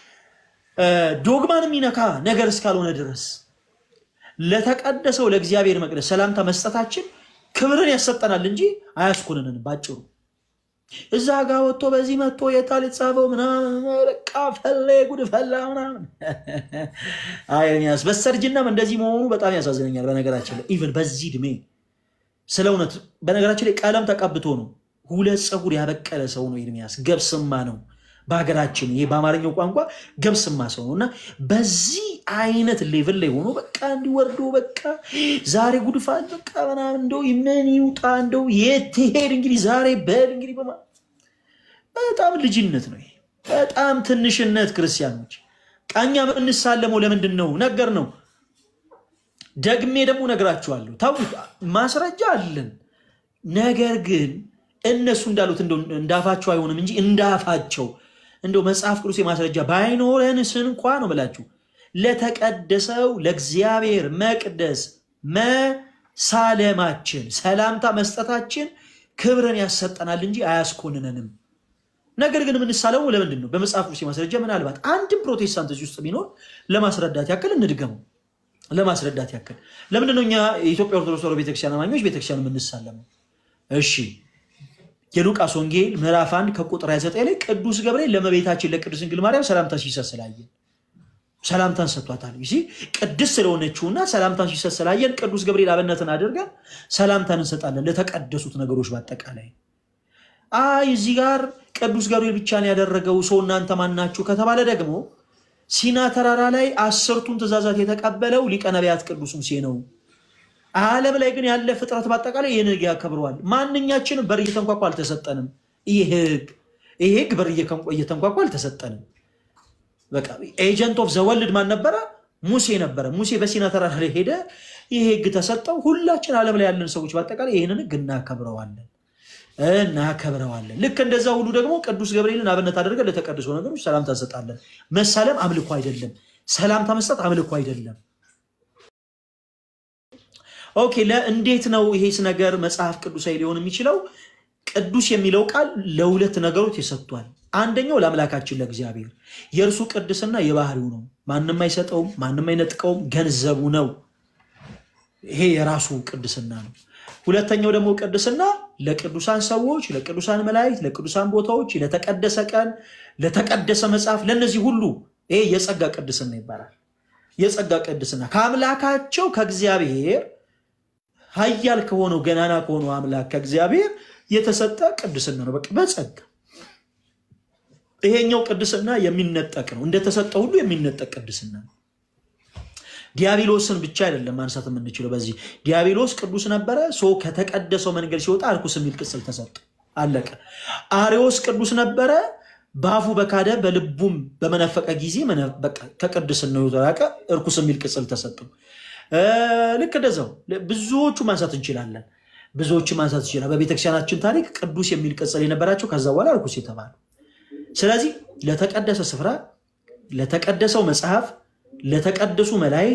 ዶግማን የሚነካ ነገር እስካልሆነ ድረስ ለተቀደሰው ለእግዚአብሔር መቅደስ ሰላምታ መስጠታችን ክብርን ያሰጠናል እንጂ አያስኮንንን። ባጭሩ እዛ ጋር ወጥቶ በዚህ መጥቶ የታል የተጻፈው ምናምን በቃ ፈላ ጉድ ፈላ ምናምን። አይ ኤርሚያስ በስተርጅናም እንደዚህ መሆኑ በጣም ያሳዝነኛል። በነገራችን ላይ ኢቨን በዚህ እድሜ ስለ እውነት በነገራችን ላይ ቀለም ተቀብቶ ነው ሁለት ፀጉር ያበቀለ ሰው ነው ኤርሚያስ። ገብስማ ነው በሀገራችን ይሄ በአማርኛው ቋንቋ ገብስማ ሰው ነው እና በዚህ አይነት ሌቭል ላይ ሆኖ በቃ እንዲወርዶ በቃ ዛሬ ጉድፋት በቃ ምናምን እንደው ምን ይውጣ እንደው የት ትሄድ እንግዲህ ዛሬ በል እንግዲህ በማ በጣም ልጅነት ነው ይሄ፣ በጣም ትንሽነት። ክርስቲያኖች ቃኛ እንሳለመው ለምንድን ነው ነገር ነው። ደግሜ ደግሞ ነግራችኋለሁ። ታውቁት ማስረጃ አለን። ነገር ግን እነሱ እንዳሉት እንዳፋቸው አይሆንም እንጂ እንዳፋቸው እንደው መጽሐፍ ቅዱስ የማስረጃ ባይኖረንስ እንኳ ነው ብላችሁ ለተቀደሰው ለእግዚአብሔር መቅደስ መሳለማችን ሰላምታ መስጠታችን ክብርን ያሰጠናል እንጂ አያስኮንነንም። ነገር ግን የምንሳለመው ለምንድን ነው? በመጽሐፍ ቅዱስ የማስረጃ ምናልባት አንድም ፕሮቴስታንት እዚህ ውስጥ ቢኖር ለማስረዳት ያክል እንድገመው ለማስረዳት ያክል ለምንድን ነው እኛ የኢትዮጵያ ኦርቶዶክስ ተዋሕዶ ቤተክርስቲያን አማኞች ቤተክርስቲያን የምንሳለመው? እሺ የሉቃስ ወንጌል ምዕራፍ 1 ከቁጥር 29 ላይ ቅዱስ ገብርኤል ለእመቤታችን ለቅድስት ድንግል ማርያም ሰላምታ ሲሰጥ ስላየን ሰላምታን ሰጥቷታል። ይ ቅድስት ስለሆነችውና ሰላምታን ሲሰጥ ስላየን ቅዱስ ገብርኤል አብነትን አድርገን ሰላምታን እንሰጣለን ለተቀደሱት ነገሮች በአጠቃላይ። አይ እዚህ ጋር ቅዱስ ገብርኤል ብቻ ነው ያደረገው ሰው እናንተ ማናችሁ ከተባለ ደግሞ ሲና ተራራ ላይ አስርቱን ትእዛዛት የተቀበለው ሊቀ ነቢያት ቅዱስ ሙሴ ነው። ዓለም ላይ ግን ያለ ፍጥረት በአጠቃላይ ይህን ሕግ ያከብረዋል። ማንኛችንም በር እየተንኳኳ አልተሰጠንም። ይህ ሕግ ይህ ሕግ በር እየተንኳኳ አልተሰጠንም። በቃ ኤጀንት ኦፍ ዘወልድ ማን ነበረ? ሙሴ ነበረ። ሙሴ በሲና ተራራ ላይ ሄደ፣ ይህ ሕግ ተሰጠው። ሁላችን ዓለም ላይ ያለን ሰዎች በአጠቃላይ ይህንን ሕግ እናከብረዋለን እናከብረዋለን። ልክ እንደዛ ሁሉ ደግሞ ቅዱስ ገብርኤልን አብነት አድርገን ለተቀደሱ ነገሮች ሰላምታ እንሰጣለን። መሳለም አምልኮ አይደለም። ሰላምታ መስጠት አምልኮ አይደለም። ኦኬ እንዴት ነው ይሄስ ነገር መጽሐፍ ቅዱሳዊ ሊሆን የሚችለው? ቅዱስ የሚለው ቃል ለሁለት ነገሮች ተሰጥቷል። አንደኛው ለአምላካችን ለእግዚአብሔር የእርሱ ቅድስና የባህሪው ነው። ማንም አይሰጠውም፣ ማንም አይነጥቀውም፣ ገንዘቡ ነው። ይሄ የራሱ ቅድስና ነው። ሁለተኛው ደግሞ ቅድስና ለቅዱሳን ሰዎች፣ ለቅዱሳን መላእክት፣ ለቅዱሳን ቦታዎች፣ ለተቀደሰ ቀን፣ ለተቀደሰ መጽሐፍ፣ ለእነዚህ ሁሉ ይሄ የጸጋ ቅድስና ይባላል። የጸጋ ቅድስና ከአምላካቸው ከእግዚአብሔር ኃያል ከሆነው ገናና ከሆነው አምላክ ከእግዚአብሔር የተሰጠ ቅድስና ነው። በቃ በጸጋ ይሄኛው ቅድስና የሚነጠቅ ነው። እንደተሰጠ ሁሉ የሚነጠቅ ቅድስና ነው። ዲያብሎስን ብቻ አይደለም ማንሳት የምንችለው። በዚህ ዲያብሎስ ቅዱስ ነበረ። ሰው ከተቀደሰው መንገድ ሲወጣ እርኩስ የሚል ቅጽል ተሰጠ። አለቀ። አሪዎስ ቅዱስ ነበረ። በአፉ በካደ በልቡም በመነፈቀ ጊዜ ከቅድስናው የተራቀ እርኩስ የሚል ቅጽል ተሰጠው። ልክ እንደዛው ብዙዎቹ ማንሳት እንችላለን። ብዙዎቹ ማንሳት ይችላል። በቤተክርስቲያናችን ታሪክ ቅዱስ የሚል ቅጽል የነበራቸው ከዛ በኋላ እርኩስ የተባሉ። ስለዚህ ለተቀደሰ ስፍራ፣ ለተቀደሰው መጽሐፍ፣ ለተቀደሱ መላእክት፣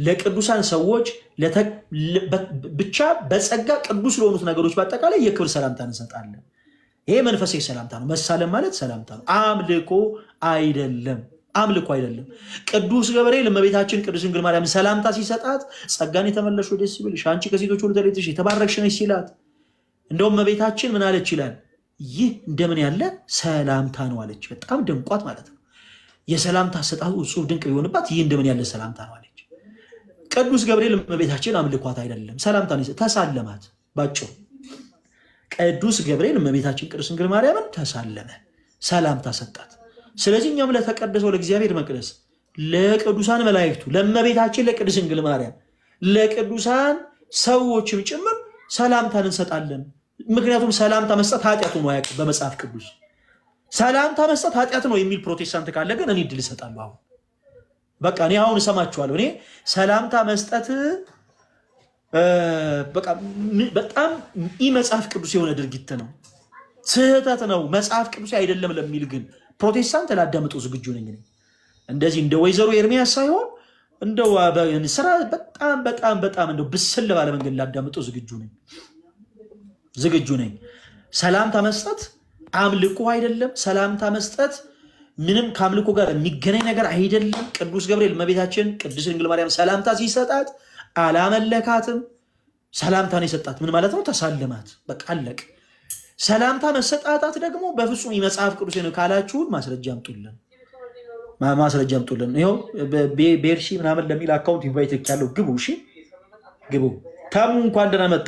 ለቅዱሳን ሰዎች ለተ- ለ- በ- ብቻ በጸጋ ቅዱስ ለሆኑት ነገሮች በአጠቃላይ የክብር ሰላምታ እንሰጣለን። ይሄ መንፈሳዊ ሰላምታ ነው። መሳለም ማለት ሰላምታ ነው። አምልኮ አይደለም። አምልኮ አይደለም። ቅዱስ ገብርኤል እመቤታችን ቅድስት ድንግል ማርያም ሰላምታ ሲሰጣት ጸጋን የተመለሽ ደስ ይበልሽ አንቺ ከሴቶች ሁሉ ተለይተሽ የተባረክሽ ነሽ ሲላት እንደውም እመቤታችን ምን አለች ይላል ይህ እንደምን ያለ ሰላምታ ነው አለች። በጣም ደንቋት ማለት ነው። የሰላምታ አሰጣጡ እጹብ ድንቅ ቢሆንባት ይህ እንደምን ያለ ሰላምታ ነው አለች። ቅዱስ ገብርኤል እመቤታችን አምልኳት አይደለም ሰላምታ ነው፣ ተሳለማት። ባጭሩ ቅዱስ ገብርኤል እመቤታችን ቅድስት ድንግል ማርያምን ተሳለመ፣ ሰላምታ ሰጣት። ስለዚህ እኛም ለተቀደሰው ለእግዚአብሔር መቅደስ፣ ለቅዱሳን መላእክቱ፣ ለእመቤታችን ለቅድስት ድንግል ማርያም፣ ለቅዱሳን ሰዎችም ጭምር ሰላምታን እንሰጣለን። ምክንያቱም ሰላምታ መስጠት ኃጢአት ሆኖ አያውቅም በመጽሐፍ ቅዱስ። ሰላምታ መስጠት ኃጢአት ነው የሚል ፕሮቴስታንት ካለ ግን እኔ እድል እሰጣለሁ። አሁን በቃ እኔ አሁን እሰማችኋለሁ። እኔ ሰላምታ መስጠት እ፣ በቃ ም- በጣም ኢ መጽሐፍ ቅዱስ የሆነ ድርጊት ነው፣ ስህተት ነው፣ መጽሐፍ ቅዱስ አይደለም ለሚል ግን ፕሮቴስታንት ላዳምጠው ዝግጁ ነኝ። እኔ እንደዚህ እንደ ወይዘሮ ኤርሚያስ ሳይሆን እንደው በ- ስራ በጣም በጣም በጣም እንደው ብስል ባለ መንገድ ላዳምጠው ዝግጁ ነኝ ዝግጁ ነኝ። ሰላምታ መስጠት አምልኮ አይደለም። ሰላምታ መስጠት ምንም ከአምልኮ ጋር የሚገናኝ ነገር አይደለም። ቅዱስ ገብርኤል እመቤታችን ቅድስት ድንግል ማርያም ሰላምታ ሲሰጣት አላመለካትም። ሰላምታን የሰጣት ምን ማለት ነው? ተሳለማት። በቃ አለቅ። ሰላምታ መሰጣጣት ደግሞ በፍጹም የመጽሐፍ ቅዱስ ነው ካላችሁን ማስረጃ አምጡልን፣ ማ- ማስረጃ አምጡልን። ይኸው በ- ቤ- ቤርሺ ምናምን ለሚል አካውንት ኢንቫይት ያለው ግቡ። እሺ ግቡ። ተሙ እንኳን ደህና መጣ።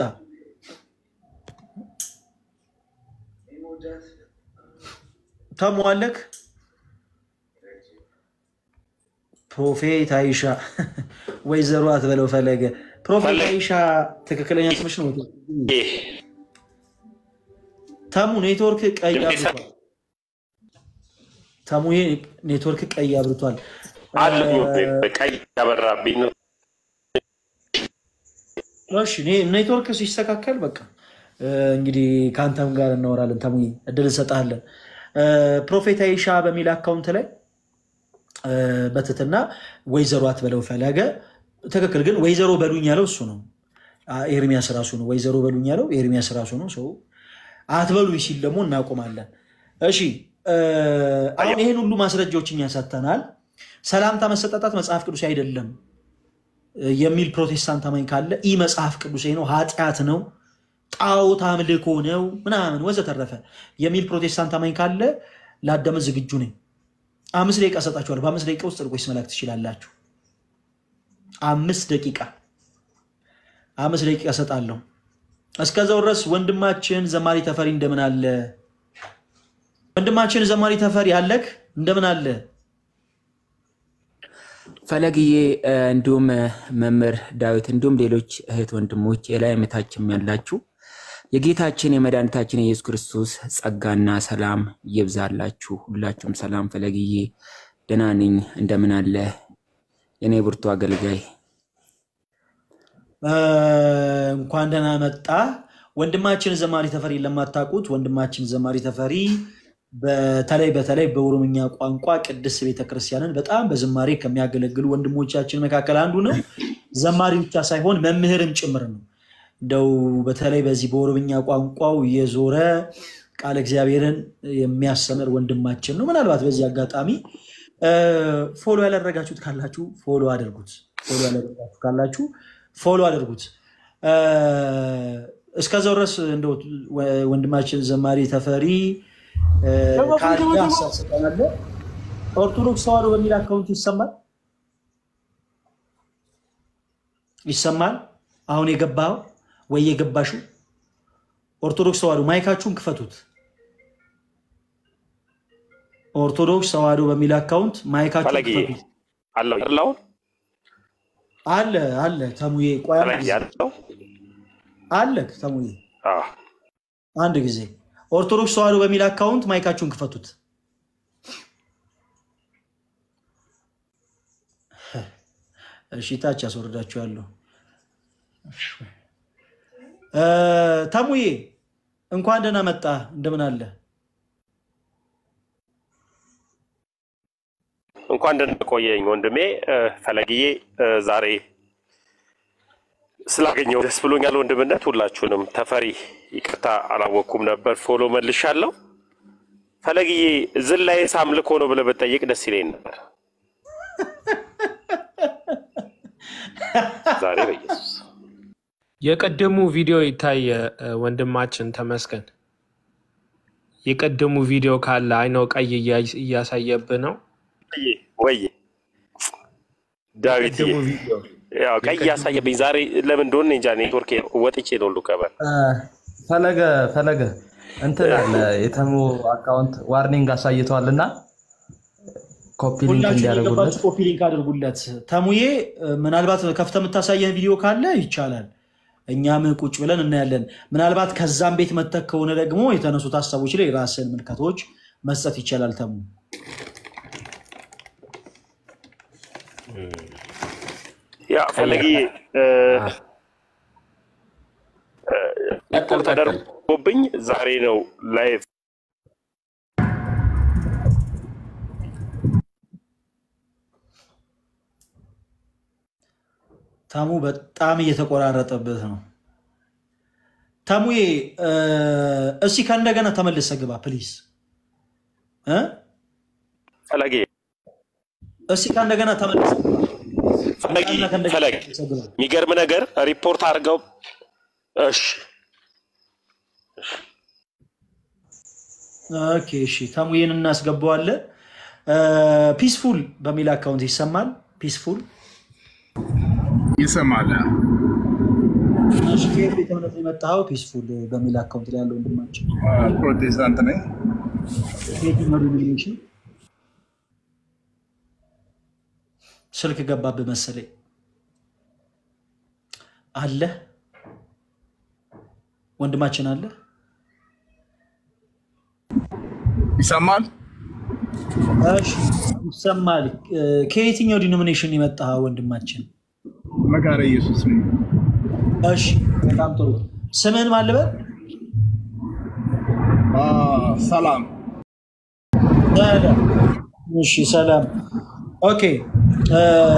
ተሙ አለክ ፕሮፌት አይሻ ወይዘሮ አትበለው ፈለገ። ፕሮፌት አይሻ ትክክለኛ ስምሽ ነው። ተሙ ኔትወርክ ቀይ አብርቷል። ተሙ ኔትወርክ ቀይ አብርቷል። አለኝ ቀይ ያበራብኝ ነው። እሺ ኔ- ኔትወርክ ሲስተካከል በቃ እ፣ እንግዲህ ከአንተም ጋር እናወራለን። ተሙ እድል እንሰጥሃለን። እ፣ ፕሮፌት አይሻ በሚል አካውንት ላይ እ፣ በትትና ወይዘሮ አትበለው ፈለገ ትክክል። ግን ወይዘሮ በሉኝ ያለው እሱ ነው። አ፣ ኤርሚያስ ራሱ ነው። ወይዘሮ በሉኝ ያለው ኤርሚያስ ራሱ ነው። ሰው አትበሉኝ ሲል ደግሞ እናቆማለን። እሺ እ፣ አሁን ይህን ሁሉ ማስረጃዎች እኛ ሰጥተናል። ሰላምታ መሰጣጣት መጽሐፍ ቅዱስ አይደለም የሚል ፕሮቴስታንት አማኝ ካለ ኢ መጽሐፍ ቅዱስ ነው፣ ኃጢአት ነው፣ ጣዖት አምልኮ ነው ምናምን ወዘተረፈ የሚል ፕሮቴስታንት አማኝ ካለ ለአዳመጥ ዝግጁ ነኝ። አምስት ደቂቃ ሰጣችኋል። በአምስት ደቂቃ ውስጥ ጥርቆች መላክ ትችላላችሁ። አምስት ደቂቃ አምስት ደቂቃ ሰጣለሁ። እስከዛው ድረስ ወንድማችን ዘማሪ ተፈሪ እንደምን አለ? ወንድማችን ዘማሪ ተፈሪ አለክ እንደምን አለ? ፈለግዬ እ፣ እንዲሁም እ፣ መምህር ዳዊት እንዲሁም ሌሎች እህት ወንድሞች የላይ እምነታችን ያላችሁ የጌታችን የመድኃኒታችን የኢየሱስ ክርስቶስ ጸጋና ሰላም ይብዛላችሁ። ሁላችሁም ሰላም። ፈለግዬ ደህና ነኝ። እንደምን አለ የኔ ብርቱ አገልጋይ? እ፣ እንኳን ደህና መጣ ወንድማችን ዘማሪ ተፈሪ። ለማታውቁት ወንድማችን ዘማሪ ተፈሪ በተለይ በተለይ በኦሮምኛ ቋንቋ ቅድስት ቤተክርስቲያንን በጣም በዝማሬ ከሚያገለግሉ ወንድሞቻችን መካከል አንዱ ነው። ዘማሪ ብቻ ሳይሆን መምህርም ጭምር ነው። እንደው በተለይ በዚህ በኦሮምኛ ቋንቋው የዞረ ቃለ እግዚአብሔርን የሚያስተምር ወንድማችን ነው። ምናልባት በዚህ አጋጣሚ እ፣ ፎሎ ያላደረጋችሁት ካላችሁ ፎሎ አድርጉት። ፎሎ ያላደረጋችሁ ካላችሁ ፎሎ አድርጉት። እ፣ እስከዛው ድረስ እንደው ወ- ወንድማችን ዘማሪ ተፈሪ እ፣ ካለ ሀሳብ ሰጠናለ። ኦርቶዶክስ ተዋሕዶ በሚል አካውንት ይሰማል ይሰማል። አሁን የገባው ወይ የገባሽው ኦርቶዶክስ ተዋሕዶ ማይካችሁን ክፈቱት። ኦርቶዶክስ ተዋሕዶ በሚል አካውንት ማይካችሁን ፈለጌ ክፈቱት። አለው ያለውን አለ አለ ተሙዬ ቆይ አንድ ፈለጌ ጊዜ ያለው አለ ተሙዬ አዎ። አንድ ጊዜ ኦርቶዶክስ ተዋሕዶ በሚል አካውንት ማይካችሁን ክፈቱት። እሺ ታች ያስወርዳችኋለሁ። እ፣ ተሙዬ እንኳን ደህና መጣ። እንደምን አለ? እንኳን ደህና ቆየኝ ወንድሜ እ፣ ፈለግዬ እ፣ ዛሬ ስላገኘው ደስ ብሎኛል። ወንድምነት ሁላችሁንም ተፈሪ ይቅርታ አላወቅኩም ነበር። ፎሎ መልሻለሁ። ፈለግዬ ዝላዬስ አምልኮ ነው ብለህ ብትጠይቅ ደስ ይለኝ ነበር። ዛሬ በኢየሱስ የቅድሙ ቪዲዮ ይታይ እ፣ ወንድማችን ተመስገን። የቅድሙ ቪዲዮ ካለ አይነው ቀይ እያ- እያሳየብህ ነው። ወይ ዳዊት የቅድሙ ቪዲዮ ያው ቀይ ያሳየብኝ ዛሬ ለምን እንደሆነ እንጃ። ኔትወርክ ወጥቼ ነው ሁሉ ከበር ፈለገ ፈለገ እንትን አለ የተሙ አካውንት ዋርኒንግ አሳይተዋል እና ኮፒ ሊንክ ሁላችሁ እንዲያደርጉለት የገባችሁ ኮፒ ሊንክ አድርጉለት። ተሙዬ እ፣ ምናልባት ከፍተህ የምታሳየን ቪዲዮ ካለ ይቻላል፣ እኛም ቁጭ ብለን እናያለን። ምናልባት ከዛም ቤት መተክ ከሆነ ደግሞ የተነሱት ሀሳቦች ላይ ራስን ምልከቶች መስጠት ይቻላል። ተሙ ያ ፈለጊ ቀጥል ቀጥል። ተደርጎብኝ ዛሬ ነው ላይቭ ተሙ በጣም እየተቆራረጠበት ነው። ተሙዬ እ፣ እስኪ ከእንደገና ተመልሰህ ግባ ፕሊዝ እ? ፈለጊ እስኪ ከእንደገና ተመልሰህ ግባ። ፈለጊ እና ከእንደገና ፈለግ ተመልሰህ ግባ። የሚገርም ነገር ሪፖርት አድርገው። እሺ ኦኬ እሺ፣ ተሙዬን እናስገባዋለን። ፒስፉል በሚል አካውንት ይሰማል። ፒስፉል ይሰማል። እሺ፣ ከየት ቤተ እምነት ነው የመጣኸው? ፒስፉል በሚል አካውንት ላይ ያለው ወንድማችን ፕሮቴስታንት ነኝ። ከየትኛው ዲኖሚኔሽን? ስልክ ገባብህ መሰለኝ። አለ ወንድማችን አለ። ይሰማል። እሺ ይሰማል። እ፣ ከየትኛው ዲኖሚኔሽን የመጣኸው ወንድማችን? መካረ ኢየሱስ ነኝ። እሺ በጣም ጥሩ። ስምህን ማን ልበል? አ፣ ሰላም ሰላም። እሺ ሰላም። ኦኬ እ፣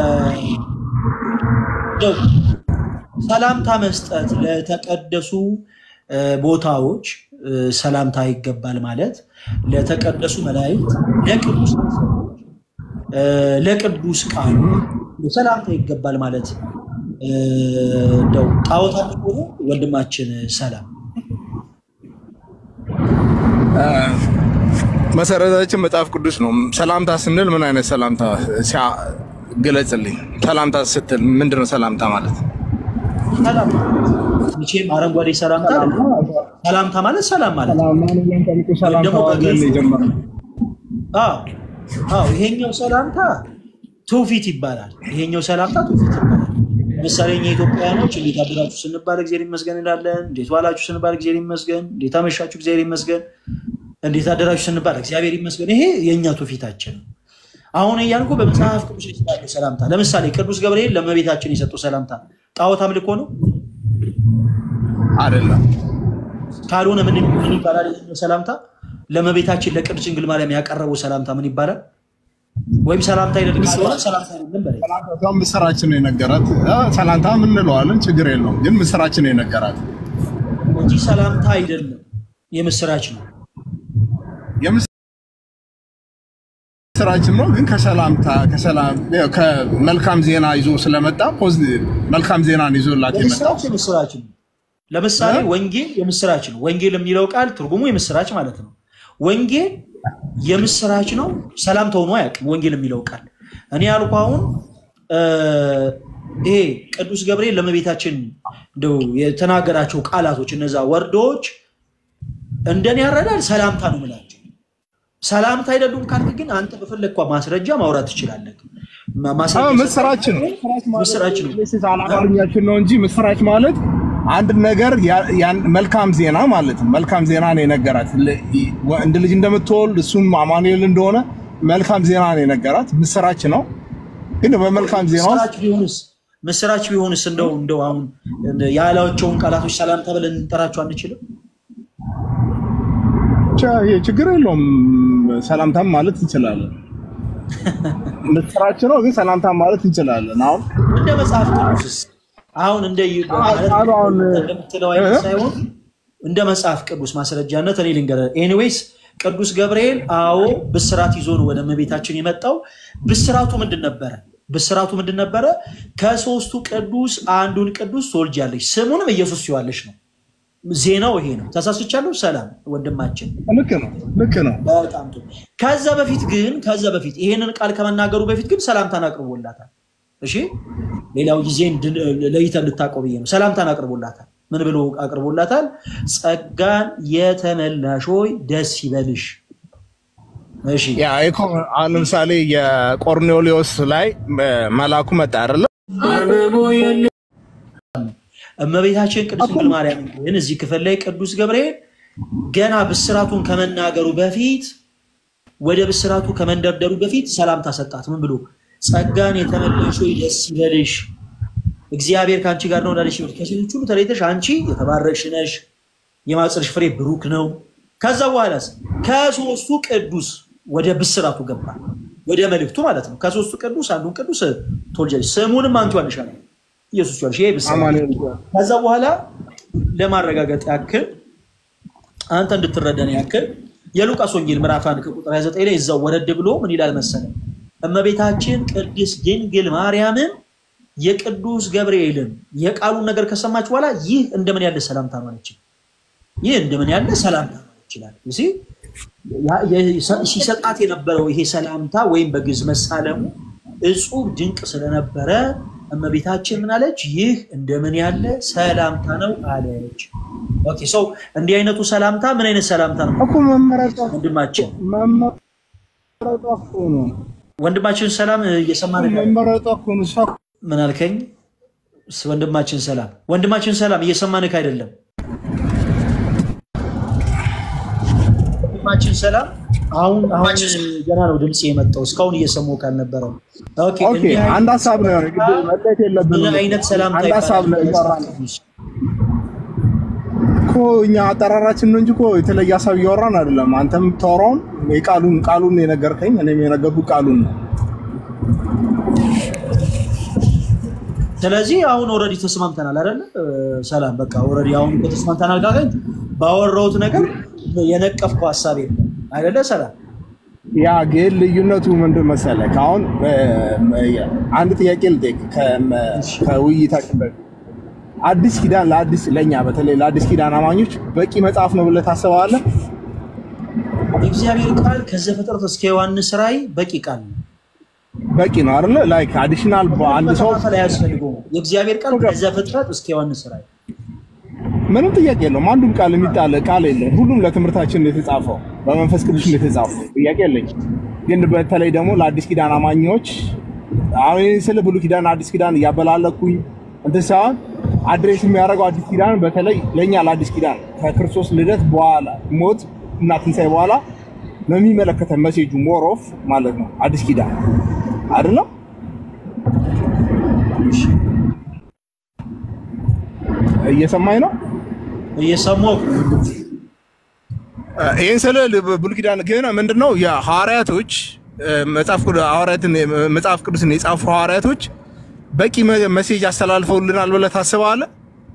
እንደው ሰላምታ መስጠት ለተቀደሱ እ፣ ቦታዎች እ፣ ሰላምታ ይገባል ማለት ለተቀደሱ መላእክት፣ ለቅዱስ እ፣ ለቅዱስ ቃሉ ሰላምታ ይገባል ማለት እ፣ እንደው ጣዖት አምልኮ ነው ወንድማችን ሰላም መሰረታችን መጽሐፍ ቅዱስ ነው። ሰላምታ ስንል ምን አይነት ሰላምታ ሲያ- ግለጽልኝ። ሰላምታ ስትል ምንድን ነው ሰላምታ ማለት? ሰላም መቼም አረንጓዴ ሰላምታ አይደለም። ሰላምታ ማለት ሰላም ማለት ነው። ወይም ደግሞ በግልጽ አዎ አዎ፣ ይሄኛው ሰላምታ ትውፊት ይባላል። ይሄኛው ሰላምታ ትውፊት ይባላል። ለምሳሌ እኛ ኢትዮጵያውያኖች እንዴት አደራችሁ ስንባል እግዚአብሔር ይመስገን እንላለን። እንዴት ዋላችሁ ስንባል እግዚአብሔር ይመስገን፣ እንዴት አመሻችሁ እግዚአብሔር ይመስገን፣ እንዴት አደራችሁ ስንባል እግዚአብሔር ይመስገን። ይሄ የእኛ ትውፊታችን ነው። አሁን እያልኩ በመጽሐፍ ቅዱስ ላይ ስላለ ሰላምታ ለምሳሌ ቅዱስ ገብርኤል ለእመቤታችን የሰጠው ሰላምታ ጣዖት አምልኮ ነው አይደለም። ካልሆነ ምን ምን ይባላል? ይሄኛው ሰላምታ ለእመቤታችን ለቅድስት ድንግል ማርያም ያቀረበው ሰላምታ ምን ይባላል? ወይም ሰላምታ አይደለም ካልሆነ ሰላምታ አይደለም በላይ ሰላምታ ምስራችን ነው የነገራት። አ፣ ሰላምታ ምን እንለዋለን? ችግር የለውም ግን ምስራችን ነው የነገራት። እንጂ ሰላምታ አይደለም፣ የምስራች ነው። የምስራችን ነው ግን ከሰላምታ ከሰላም ያው ከመልካም ዜና ይዞ ስለመጣ ፖዚቲቭ መልካም ዜናን ይዞላት የመጣው የምስራች የምስራች ነው። ለምሳሌ ወንጌል የምስራች ነው። ወንጌል የሚለው ቃል ትርጉሙ የምስራች ማለት ነው። ወንጌል የምስራች ነው። ሰላምታ ሆኖ አያውቅም። ወንጌል የሚለው ቃል እኔ ያልኩ አሁን እ፣ ይሄ ቅዱስ ገብርኤል ለእመቤታችን እንደው የተናገራቸው ቃላቶች እነዛ ወርዶች እንደኔ ያረዳል ሰላምታ ነው የምላቸው። ሰላምታ አይደሉም ካልክ ግን አንተ በፈለግኳ ማስረጃ ማውራት ትችላለህ። ማ- አዎ፣ ማስረጃ ምስራች ነው። ምስራች ነው። አማርኛችን ነው እንጂ ምስራች ማለት አንድ ነገር ያ- ያን መልካም ዜና ማለት ነው። መልካም ዜና ነው የነገራት ለ- ወንድ ልጅ እንደምትወልድ እሱም አማኑኤል እንደሆነ መልካም ዜና ነው የነገራት። ምስራች ነው ግን በመልካም ዜና ውስጥ ምስራች ቢሆንስ ምስራች ቢሆንስ እንደው እንደው አሁን ያላቸውን ቃላቶች ሰላምታ ብለን እንጠራቸው አንችልም? ብቻ ይሄ ችግር የለውም። ሰላምታም ማለት እንችላለን። ምስራች ነው ግን ሰላምታም ማለት እንችላለን። አሁን እንደ መጽሐፍ ቅዱስስ አሁን እንደ ማለት ቃሉ አሁን እንደምትለው አይነት ሳይሆን እንደ መጽሐፍ ቅዱስ ማስረጃነት እኔ ልንገርህ። ኤኒዌይስ ቅዱስ ገብርኤል አዎ ብስራት ይዞ ነው ወደ እመቤታችን የመጣው። ብስራቱ ምንድን ነበረ? ብስራቱ ምንድን ነበረ? ከሶስቱ ቅዱስ አንዱን ቅዱስ ትወልጃለሽ፣ ስሙንም ኢየሱስ ትይዋለሽ ነው። ዜናው ይሄ ነው። ተሳስቻለሁ? ሰላም ወንድማችን። ልክ ነው፣ ልክ ነው። በጣም ጥሩ። ከዛ በፊት ግን ከዛ በፊት ይሄንን ቃል ከመናገሩ በፊት ግን ሰላምታን አቅርቦላታል። እሺ፣ ሌላው ጊዜ እንድን- ለይተህ እንድታውቀው ብዬ ነው። ሰላምታን አቅርቦላታል። ምን ብሎ አቅርቦላታል? ጸጋን የተመላሽ ሆይ ደስ ይበልሽ። እሺ፣ ያ እኮ አሁን ለምሳሌ የቆርኔሌዎስ ላይ እ፣ መልአኩ መጣ አይደለ? እመቤታችን ቅድስት ድንግል ማርያም ግን እዚህ ክፍል ላይ ቅዱስ ገብርኤል ገና ብስራቱን ከመናገሩ በፊት ወደ ብስራቱ ከመንደርደሩ በፊት ሰላምታ ሰጣት። ምን ብሎ ጸጋን የተመላሽ ሆይ ደስ ይበልሽ እግዚአብሔር ከአንቺ ጋር ነው እንዳለሽ ይበልሽ። ከሴቶች ሁሉ ተለይተሽ አንቺ የተባረክሽ ነሽ፣ የማኅፀንሽ ፍሬ ብሩክ ነው። ከዛ በኋላስ ከሶስቱ ቅዱስ ወደ ብስራቱ ገባ፣ ወደ መልእክቱ ማለት ነው። ከሶስቱ ቅዱስ አንዱን ቅዱስ ትወልጃለሽ፣ ስሙንም አንቺ ዋልሻል ኢየሱስ ይዋልሽ። ይሄ ብስራት አማኑኤል ከዛ በኋላ ለማረጋገጥ ያክል አንተ እንድትረዳን ያክል የሉቃስ ወንጌል ምዕራፍ አንድ ከቁጥር 29 ላይ እዛው ወረድ ብሎ ምን ይላል መሰለ እመቤታችን ቅድስት ድንግል ማርያምን የቅዱስ ገብርኤልን የቃሉን ነገር ከሰማች በኋላ ይህ እንደምን ያለ ሰላምታ ነው አለች። ይህ እንደምን ያለ ሰላምታ ነው ይችላል ሲሰጣት የነበረው ይሄ ሰላምታ ወይም በግዕዝ መሳለሙ እጹብ ድንቅ ስለነበረ እመቤታችን ምን አለች? ይህ እንደምን ያለ ሰላምታ ነው አለች። ኦኬ ሰው እንዲህ አይነቱ ሰላምታ ምን አይነት ሰላምታ ነው? እኮ መመረጧ ወንድማችን መመረጧ እኮ ነው። ወንድማችን ሰላም እየሰማን ነው። መመረጧ እኮ ነው። እሷ ምን አልከኝ? ወንድማችን ሰላም ወንድማችን ሰላም እየሰማንክ አይደለም። ወንድማችን ሰላም አሁን አሁን ገና ነው ድምፅ የመጣው እስካሁን እየሰሙ ካልነበረው። ኦኬ ኦኬ፣ እንዲህ አይነት- አንድ ሀሳብ ነው የሆነ ግድ መለየት የለብንም። ምን አይነት ሰላምታ አንድ ሀሳብ ነው ይባላል? እያወራን እኮ እኛ አጠራራችን ነው እንጂ እኮ የተለየ ሀሳብ እያወራን አይደለም። አንተም የምታወራውን የቃሉን ቃሉን የነገርከኝ እኔም የነገርኩ ቃሉን ነው። ስለዚህ አሁን ኦልሬዲ ተስማምተናል አይደለ? ሰላም በቃ ኦልሬዲ አሁን እኮ ተስማምተናል። ካገኝ ባወራሁት ነገር የነቀፍከው ሀሳብ የለም አይደለ? ሰላም ያ ግን ልዩነቱ ምንድን መሰለህ? አሁን አንድ ጥያቄ ልጠይቅ ከውይይታችን በፊት አዲስ ኪዳን ለአዲስ ለእኛ በተለይ ለአዲስ ኪዳን አማኞች በቂ መጽሐፍ ነው ብለህ ታስበዋለህ? የእግዚአብሔር ቃል ከዘፍጥረት እስከ ዮሐንስ ራእይ በቂ ቃል ነው። በቂ ነው አይደለ? ላይክ አዲሽናል በአንድ ሰው መከፋፈል አያስፈልገውም። የእግዚአብሔር ቃል ከዘፍጥረት እስከ ዮሐንስ ራእይ ምንም ጥያቄ የለውም። አንዱም ቃል የሚጣል ቃል የለም። ሁሉም ለትምህርታችን ነው የተጻፈው፣ በመንፈስ ቅዱስ ነው የተጻፈው። ጥያቄ የለኝም። ግን በተለይ ደግሞ ለአዲስ ኪዳን አማኞች አሁን ይህን ስለ ብሉይ ኪዳን አዲስ ኪዳን እያበላለኩኝ እንትን ሳይሆን አድሬስ የሚያደርገው አዲስ ኪዳን በተለይ ለእኛ ለአዲስ ኪዳን ከክርስቶስ ልደት በኋላ ሞት እና ትንሣኤ በኋላ ነው የሚመለከተን መሴጁ ሞር ኦፍ ማለት ነው አዲስ ኪዳን አይደለም። እየሰማኝ ነው። እየሰማሁ ይህን ስለ ብሉይ ኪዳን ግን ምንድነው የሐዋርያቶች መጽሐፍ ቅዱስ ሐዋርያትን መጽሐፍ ቅዱስን የጻፉ ሐዋርያቶች በቂ መሴጅ አስተላልፈውልናል ብለህ ታስባለህ?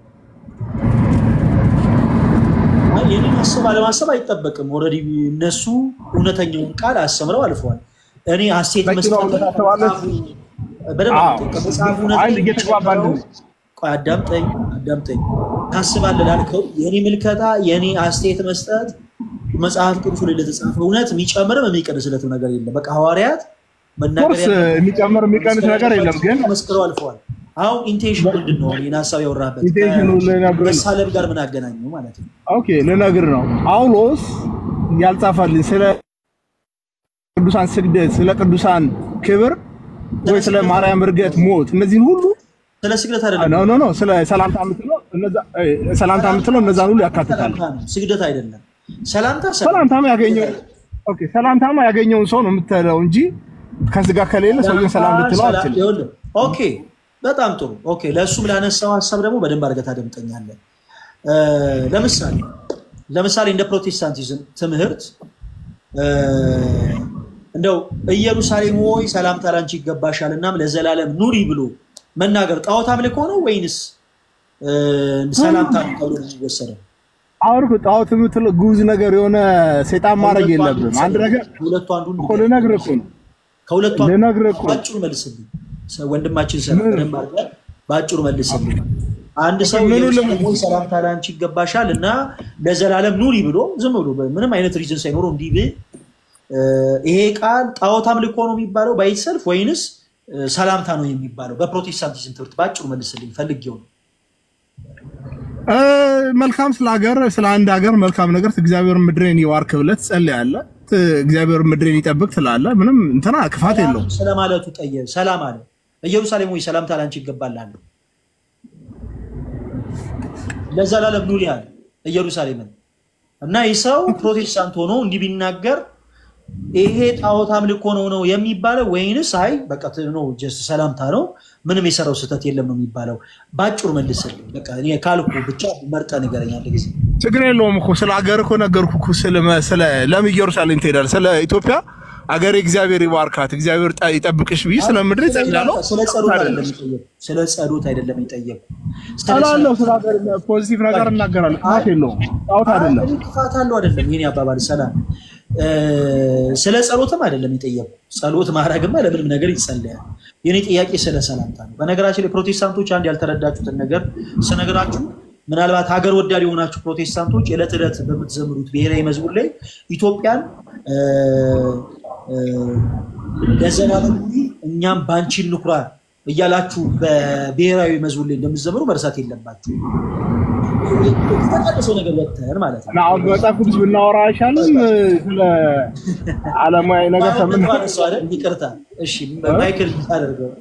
ይህንን ማሰብ አለማሰብ አይጠበቅም። ኦልሬዲ እነሱ እውነተኛውን ቃል አስተምረው አልፈዋል። እኔ ሀሴት በቂ ነው መስጠት ብለህ ታስባለህ? በደንብ አዎ። ከመጽሐፉ አይ እየተግባባን ነው። ቆይ አዳምጠኝ አዳምጠኝ። ታስባለህ ላልከው የኔ ምልከታ የኔ አስተያየት መስጠት መጽሐፍ ቅዱስ ላይ ለተጻፈ እውነት የሚጨምርም የሚቀንስለትም ነገር የለም። በቃ ሐዋርያት መናገር ኮርስ የሚጨምር የሚቀንስ ነገር የለም። ግን መስክረው አልፈዋል። አሁን ኢንቴንሽን ምንድን ነው? ይህን ሀሳብ ያወራበት ኢንቴንሽኑ ልነግርህ ነው። መሳለብ ጋር ምን አገናኘው ማለት ነው? ኦኬ ልነግር ነው። ጳውሎስ ያልጻፈልን ስለ ቅዱሳን ስግደት፣ ስለ ቅዱሳን ክብር ወይ ስለ ማርያም እርገት፣ ሞት እነዚህን ሁሉ ስለ ስግደት አይደለም። ኖ ኖ ኖ ስለ ሰላምታ የምትለው እነዛ- እ፣ ሰላምታ የምትለው እነዛን ሁሉ ያካትታል። ሰላምታ ነው፣ ስግደት አይደለም። ሰላምታ ሰላም ሰላምታማ ያገኘው ኦኬ ሰላምታማ ያገኘውን ሰው ነው የምትለው እንጂ ከስጋ ከሌለ ሰውየውን ሰላም ልትለው አትችልም። ይኸውልህ፣ ኦኬ በጣም ጥሩ ኦኬ። ለእሱም ላነሳው ሀሳብ ደግሞ በደንብ አድርገህ ታደምጠኛለህ። እ፣ ለምሳሌ ለምሳሌ እንደ ፕሮቴስታንቲዝም ትምህርት እ፣ እንደው ኢየሩሳሌም ሆይ ሰላምታ ላንቺ ይገባሻል እናም ለዘላለም ኑሪ ብሎ መናገር ጣዖት አምልኮ ነው ወይንስ እ፣ ሰላምታ ነው ተብሎ ነው የሚወሰደው? አሁን እኮ ጣዖት የምትለው ጉዝ ነገር የሆነ ሰይጣን ማድረግ ከሁለቱ አንዱን የለብም። አንድ ነገር ከሁለቱ አንዱን እኮ ልነግርህ እኮ ነው ከሁለቱ አንዱ ልነግርህ እኮ ነው። ባጭሩ መልስልኝ። ሰ- ወንድማችን ሰላ በደንብ አድርገህ ባጭሩ መልስልኝ። አንድ ሰው ምኑ ኢየሩሳሌም ሆይ ሰላምታ ለአንቺ ይገባሻል እና ለዘላለም ኑሪ ብሎ ዝም ብሎ ምንም አይነት ሪዝን ሳይኖረው እንዲህ ብል እ፣ ይሄ ቃል ጣዖት አምልኮ ነው የሚባለው ባይሰልፍ ወይንስ እ፣ ሰላምታ ነው የሚባለው? በፕሮቴስታንቲዝም ትምህርት ባጭሩ መልስልኝ ፈልጌው ነው። እ፣ መልካም ስለ ሀገር ስለ አንድ ሀገር መልካም ነገር እግዚአብሔር ምድሬን ይባርክ ብለህ ትጸልያለህ። ት- እግዚአብሔር ምድሬን ይጠብቅ ትላለህ። ምንም እንትና ክፋት የለውም። ስለማለቱ ጠየ ሰላም አለ። ኢየሩሳሌም ሆይ ሰላምታ ለአንቺ ይገባል አለ። ለዘላለም ኑሪ አለ ኢየሩሳሌምን እና ይህ ሰው ፕሮቴስታንት ሆኖ እንዲህ ቢናገር ይሄ ጣዖት አምልኮ ነው ነው የሚባለው ወይንስ አይ በቃ ት- ነው ጀስት ሰላምታ ነው ምንም የሰራው ስህተት የለም ነው የሚባለው? ባጭሩ መልስልኝ። በቃ እኔ ካልኩ ብቻ መርጠህ ንገረኝ አንድ ጊዜ። ችግር የለውም እኮ ስለ ሀገር እኮ ነገርኩህ እኮ ስለ ስለ ለምን ኢየሩሳሌም ትሄዳለህ? ስለ ኢትዮጵያ ሀገር እግዚአብሔር ይባርካት እግዚአብሔር ጠ- ይጠብቅሽ ብዬ ስለ ምድር ይጸልያለሁ። ስለ ጸሎት አይደለም የጠየኩህ። ስለ ጸሎት አይደለም የጠየኩህ። ስለ እላለሁ ስለ ሀገር ፖዚቲቭ ነገር እናገራለሁ። ክፋት የለውም። ጣዖት አይደለም። አይ፣ ክፋት አለው አይደለም። ይሄን አባባል ሰላም እ፣ ስለ ጸሎትም አይደለም የጠየቁ። ጸሎት ማድረግማ ለምንም ነገር ይጸለያል። የኔ ጥያቄ ስለ ሰላምታ ነው። በነገራችን ላይ ፕሮቴስታንቶች አንድ ያልተረዳችሁትን ነገር ስነግራችሁ ምናልባት ሀገር ወዳድ የሆናችሁ ፕሮቴስታንቶች ዕለት ዕለት በምትዘምሩት ብሔራዊ መዝሙር ላይ ኢትዮጵያን እ፣ እ፣ ለዘላለም ኑሪ እኛም ባንቺ እንኩራ እያላችሁ በብሔራዊ መዝሙር ላይ እንደምትዘምሩ መርሳት የለባችሁ። የተቀደሰው ነገር ወጥተን ማለት ነው። እና አሁን በመጽሐፍ ቅዱስ ብናወራ አይሻልም? ስለ ዓለማዊ ነገር ማይክል ከምን ባነሱ አይደል? ይቅርታ እሺ፣ ማይክል አደርገው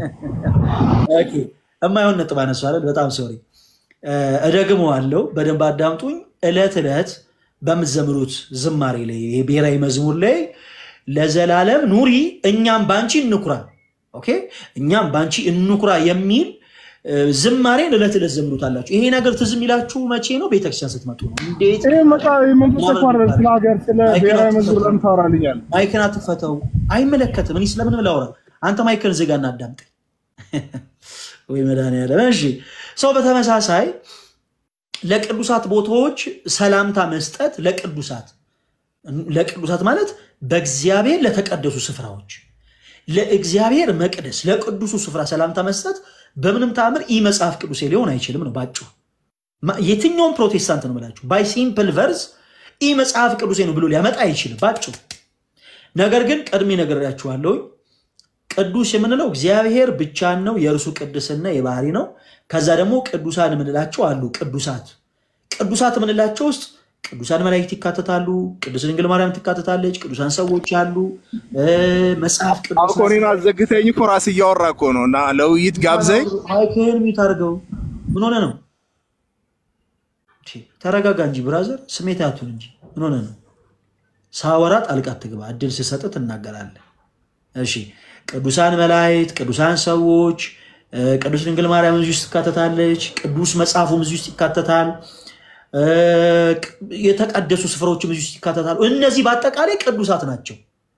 የማይሆን ነጥብ አነሱ አይደል? በጣም ሶሪ። እደግመዋለሁ፣ በደንብ አዳምጡኝ። እለት እለት በምትዘምሩት ዝማሬ ላይ ይሄ ብሔራዊ መዝሙር ላይ ለዘላለም ኑሪ እኛም ባንቺ እንኩራ፣ ኦኬ፣ እኛም ባንቺ እንኩራ የሚል እ፣ ዝማሬን እለት እለት ዘምሩታላችሁ። ይሄ ነገር ትዝ የሚላችሁ መቼ ነው? ቤተክርስቲያን ስትመጡ ነው። እንዴት ይህ መጽሐፍ መንፈስ እኮ አይደለም። ስለ ሀገር ስለ ብሔራዊ መዝሙር ለምን ታወራልኛለህ? ማይክን አትፈተው፣ አይመለከትም። እኔ ስለምንም ላውራ፣ አንተ ማይክን ዝጋና አዳምጠኝ። ወይ መድኃኒዓለም። እሺ፣ ሰው በተመሳሳይ ለቅዱሳት ቦታዎች ሰላምታ መስጠት ለቅዱሳት ለቅዱሳት ማለት በእግዚአብሔር ለተቀደሱ ስፍራዎች ለእግዚአብሔር መቅደስ ለቅዱሱ ስፍራ ሰላምታ መስጠት በምንም ተአምር ኢ መጽሐፍ ቅዱሴ ሊሆን አይችልም ነው ባጭሩ። ማ- የትኛውም ፕሮቴስታንት ነው ብላችሁ ባይ ሲምፕል ቨርስ ኢ መጽሐፍ ቅዱሴ ነው ብሎ ሊያመጣ አይችልም ባጭሩ። ነገር ግን ቀድሜ ነግሬያችኋለሁ። ቅዱስ የምንለው እግዚአብሔር ብቻን ነው፣ የእርሱ ቅድስና የባህሪ ነው። ከዛ ደግሞ ቅዱሳን የምንላቸው አሉ። ቅዱሳት ቅዱሳት የምንላቸው ውስጥ ቅዱሳን መላእክት ይካተታሉ። ቅዱስ ድንግል ማርያም ትካተታለች። ቅዱሳን ሰዎች አሉ። እ፣ መጽሐፍ አሁን እኮ እኔን አዘግተኝ እኮ ራስህ እያወራ እኮ ነው እና ለውይይት ጋብዘኝ ማይክህን ሚዩት አድርገው። ምን ሆነ ነው? ቺ፣ ተረጋጋ እንጂ ብራዘር፣ ስሜት አቱን እንጂ ምን ሆነ ነው? ሳወራ ጣልቃ ትግባ። እድል ስሰጥ ትናገራለህ። እሺ፣ ቅዱሳን መላእክት፣ ቅዱሳን ሰዎች፣ እ፣ ቅዱስ ድንግል ማርያም እዚህ ውስጥ ትካተታለች። ቅዱስ መጽሐፉም እዚህ ውስጥ ይካተታል። እ፣ የተቀደሱ ስፍራዎችም እዚህ ውስጥ ይካተታሉ። እነዚህ በአጠቃላይ ቅዱሳት ናቸው።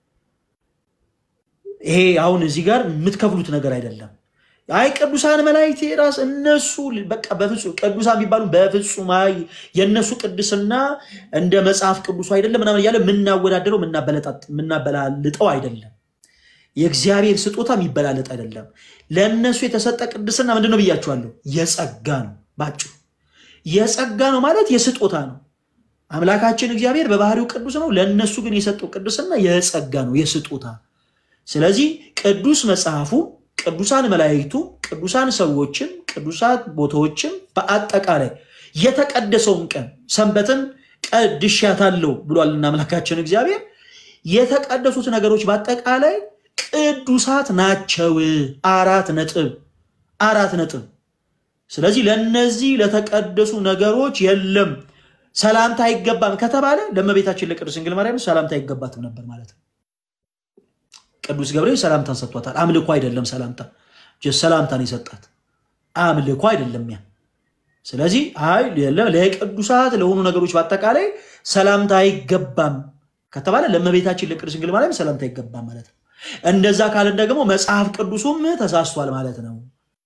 ይሄ አሁን እዚህ ጋር የምትከፍሉት ነገር አይደለም። አይ ቅዱሳን መላእክት ራስ እነሱ በቃ በፍጹም ቅዱሳን ቢባሉ በፍጹም አይ የእነሱ ቅድስና እንደ መጽሐፍ ቅዱሱ አይደለም ምናምን እያለ የምናወዳደረው የምናበለጣጥ- የምናበላልጠው አይደለም። የእግዚአብሔር ስጦታ የሚበላለጥ አይደለም። ለእነሱ የተሰጠ ቅድስና ምንድን ነው ብያችኋለሁ? የጸጋ ነው። ባጭሩ የጸጋ ነው ማለት የስጦታ ነው። አምላካችን እግዚአብሔር በባህሪው ቅዱስ ነው። ለእነሱ ግን የሰጠው ቅድስና የጸጋ ነው፣ የስጦታ ስለዚህ ቅዱስ መጽሐፉም ቅዱሳን መላእክቱም ቅዱሳን ሰዎችም ቅዱሳት ቦታዎችም በአጠቃላይ የተቀደሰውን ቀን ሰንበትን ቀድሻታለሁ ብሏልና አምላካችን እግዚአብሔር የተቀደሱት ነገሮች በአጠቃላይ ቅዱሳት ናቸው። አራት ነጥብ አራት ነጥብ። ስለዚህ ለነዚህ ለተቀደሱ ነገሮች የለም ሰላምታ አይገባም ከተባለ ለእመቤታችን ለቅድስት ድንግል ማርያም ሰላምታ አይገባትም ነበር ማለት ነው። ቅዱስ ገብርኤል ሰላምታን ሰጥቷታል። አምልኮ አይደለም ሰላምታ፣ ጀስት ሰላምታን የሰጣት አምልኮ አይደለም ያ። ስለዚህ አይ የለም ለቅዱሳት ለሆኑ ነገሮች በአጠቃላይ ሰላምታ አይገባም ከተባለ ለእመቤታችን ለቅድስት ድንግል ማርያም ሰላምታ አይገባም ማለት ነው። እንደዛ ካለን ደግሞ መጽሐፍ ቅዱሱም ተሳስቷል ማለት ነው።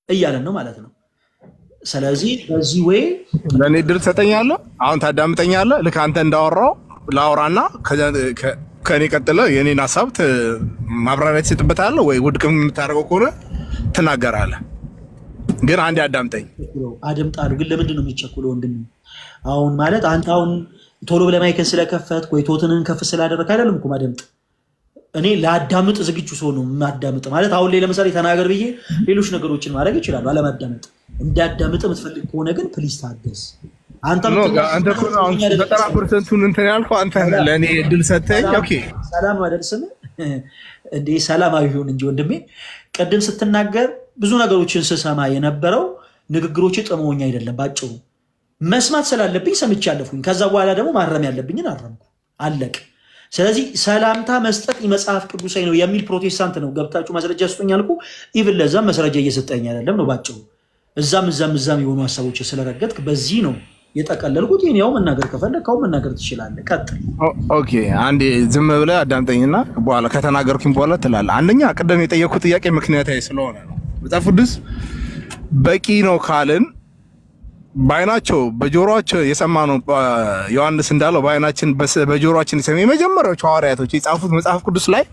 እያለን ነው ማለት ነው። ስለዚህ በዚህ ወይ ለእኔ እድል ትሰጠኛለህ? አሁን ታዳምጠኛለህ? ልክ አንተ እንዳወራው ላውራና ከዛ- ከ- ከእኔ ቀጥለ የእኔን ሀሳብ ት- ማብራሪያ ትሰጥበታለህ ወይ ውድቅ የምታደርገው ከሆነ ትናገራለህ። ግን አንዴ አዳምጠኝ። አደምጣሉ። ግን ለምንድን ነው የሚቸኩለው ወንድም? አሁን ማለት አንተ አሁን ቶሎ ብለህ ማይክን ስለከፈት ወይ ቶትንን ከፍ ስላደረግ አይደለም እኮ ማደምጥ እኔ ለአዳምጥ ዝግጁ ሰው ነው የማዳምጥ ማለት አሁን ላይ ለምሳሌ ተናገር ብዬ ሌሎች ነገሮችን ማድረግ ይችላሉ አለማዳመጥ እንዳዳምጥ የምትፈልግ ከሆነ ግን ፕሊዝ ታገስ አንተ ኖ፣ የምትናገረው አንተ እኮ ነው አሁን እኛ አይደለም ዘጠና ፐርሰንቱን እንትን ያልከው አንተ ነህ። ለእኔ እድል ሰጥተኝ። ኦኬ ሰላም አደርስም እንዴ ሰላማዊ ይሁን እንጂ ወንድሜ ቅድም ስትናገር ብዙ ነገሮችን ስሰማ የነበረው ንግግሮች ጥመውኝ አይደለም ባጭሩ መስማት ስላለብኝ ሰምቼ አለፍኩኝ ከዛ በኋላ ደግሞ ማረም ያለብኝን አረምኩ አለቅ ስለዚህ ሰላምታ መስጠት መጽሐፍ ቅዱሳዊ ነው የሚል ፕሮቴስታንት ነው ገብታችሁ ማስረጃ ስጡኝ አልኩ ኢቭን ለዛም ማስረጃ እየሰጠኝ አይደለም ነው ባጭሩ እዛም እዛም እዛም የሆኑ ሀሳቦች ስለረገጥክ በዚህ ነው የጠቀለልኩት ይህን ያው መናገር ከፈለግ መናገር ትችላለህ ቀጥል ኦ- ኦኬ አንዴ ዝም ብለህ አዳምጠኝና በኋላ ከተናገርኩኝ በኋላ ትላለህ። አንደኛ ቅድም የጠየኩት ጥያቄ ምክንያታዊ ስለሆነ ነው። መጽሐፍ ቅዱስ በቂ ነው ካልን በአይናቸው በጆሮቸው የሰማነው አ፣ ዮሐንስ እንዳለው በአይናችን በስ- በጆሮችን የሰማ የመጀመሪያዎቹ ሐዋርያቶች የጻፉት መጽሐፍ ቅዱስ ላይ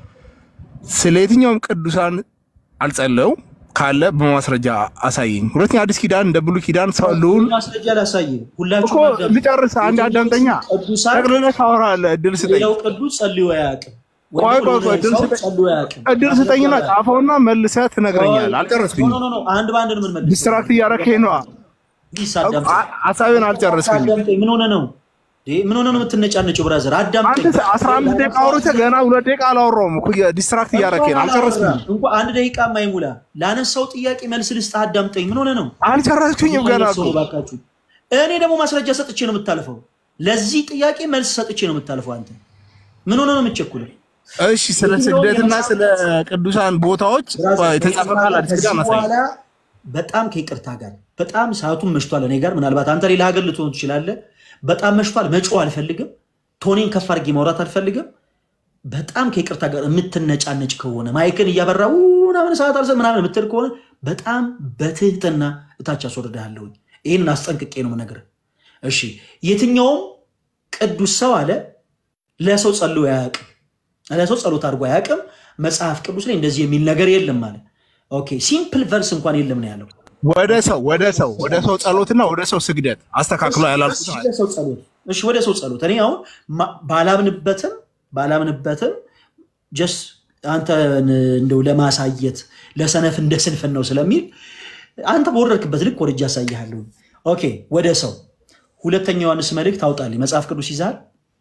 ስለ የትኛውም ቅዱሳን አልጸለዩም ካለ በማስረጃ አሳየኝ። ሁለተኛ አዲስ ኪዳን እንደ ብሉይ ኪዳን ሰው ልዑል ማስረጃ ላሳየ እኮ ሁላችሁም አዳምጡ። ልጨርስ፣ አንድ አዳምጠኛ ቅዱሳን ጠቅልለህ ታወራለህ። እድል ስጠኝ። ሌላው ቅዱስ ጸልዮ አያውቅም። ቆይ ቆይ ቆይ ወንድም እድል ሰው ስጠኝ። ጸልዮ አያውቅም። እድል ስጠኝና ጻፈውና መልሰህ ትነግረኛለህ። አልጨረስኩኝም። ኖ ኖ ኖ አንድ በአንድ ነው የምንመልሰው። ዲስትራክት እያረከኝ ነዋ። ፕሊስ አዳምጠኝ። አ- ሀሳቤን አልጨረስኩኝም። አዳምጠኝ። ምን ሆነ ነው እንዴ? ምን ሆነ ነው የምትነጫነጨው? ብራዘር አዳምጠኝ። አንተ አስራ አምስት ደቂቃ አውርተህ ገና ሁለት ደቂቃ አላወራሁም እኮ ዲስትራክት እያረከኝ ነው። አልጨረስኩኝም። እንኳን አንድ ደቂቃ ማይሙላ ላነሳው ጥያቄ መልስ ልስጥህ። አዳምጠኝ። ምን ሆነ ነው አልጨረስኩኝም ገና እኮ። ሰው ባካችሁ። እኔ ደግሞ ማስረጃ ሰጥቼ ነው የምታልፈው። ለዚህ ጥያቄ መልስ ሰጥቼ ነው የምታልፈው። አንተ ምን ሆነ ነው የምትቸኩለው? እሺ ስለ ስግደትና ስለ ቅዱሳን ቦታዎች የተጻፈ ቃል አዲስ ኪዳን ከዚህ አሳይ። በኋላ በጣም ከይቅርታ ጋር በጣም ሰዓቱን መሽቷል። እኔ ጋር ምናልባት አንተ ሌላ ሀገር ልትሆን ትችላለህ። በጣም መሽቷል። መጮህ አልፈልግም። ቶኔን ከፍ አድርጌ ማውራት አልፈልግም። በጣም ከይቅርታ ጋር የምትነጫነጭ ከሆነ ማይክን እያበራ "ው" ምናምን ሰዓት አልሰ ምናምን የምትል ከሆነ በጣም በትህትና እታች አስወርድሃለሁኝ። ይህንን አስጠንቅቄ ነው የምነግርህ። እሺ የትኛውም ቅዱስ ሰው አለ ለሰው ጸልዮ አያውቅም፣ ለሰው ጸሎት አድርጎ አያውቅም። መጽሐፍ ቅዱስ ላይ እንደዚህ የሚል ነገር የለም አለ። ኦኬ ሲምፕል ቨርስ እንኳን የለም ነው ያለው። ወደ ሰው ወደ ሰው ወደ ሰው ጸሎትና ወደ ሰው ስግደት አስተካክሎ ያላልኩት እሺ፣ ማለት ወደ ሰው ጸሎት እሺ፣ ወደ ሰው ጸሎት እኔ አሁን ማ- ባላምንበትም ባላምንበትም ጀስት አንተን እንደው ለማሳየት ለሰነፍ እንደ ስንፍን ነው ስለሚል አንተ በወረድክበት ልክ ወርጃ ያሳይሃለሁ። ኦኬ፣ ወደ ሰው ሁለተኛ ዮሐንስ መልእክት አውጣልኝ። መጽሐፍ ቅዱስ ይዛል።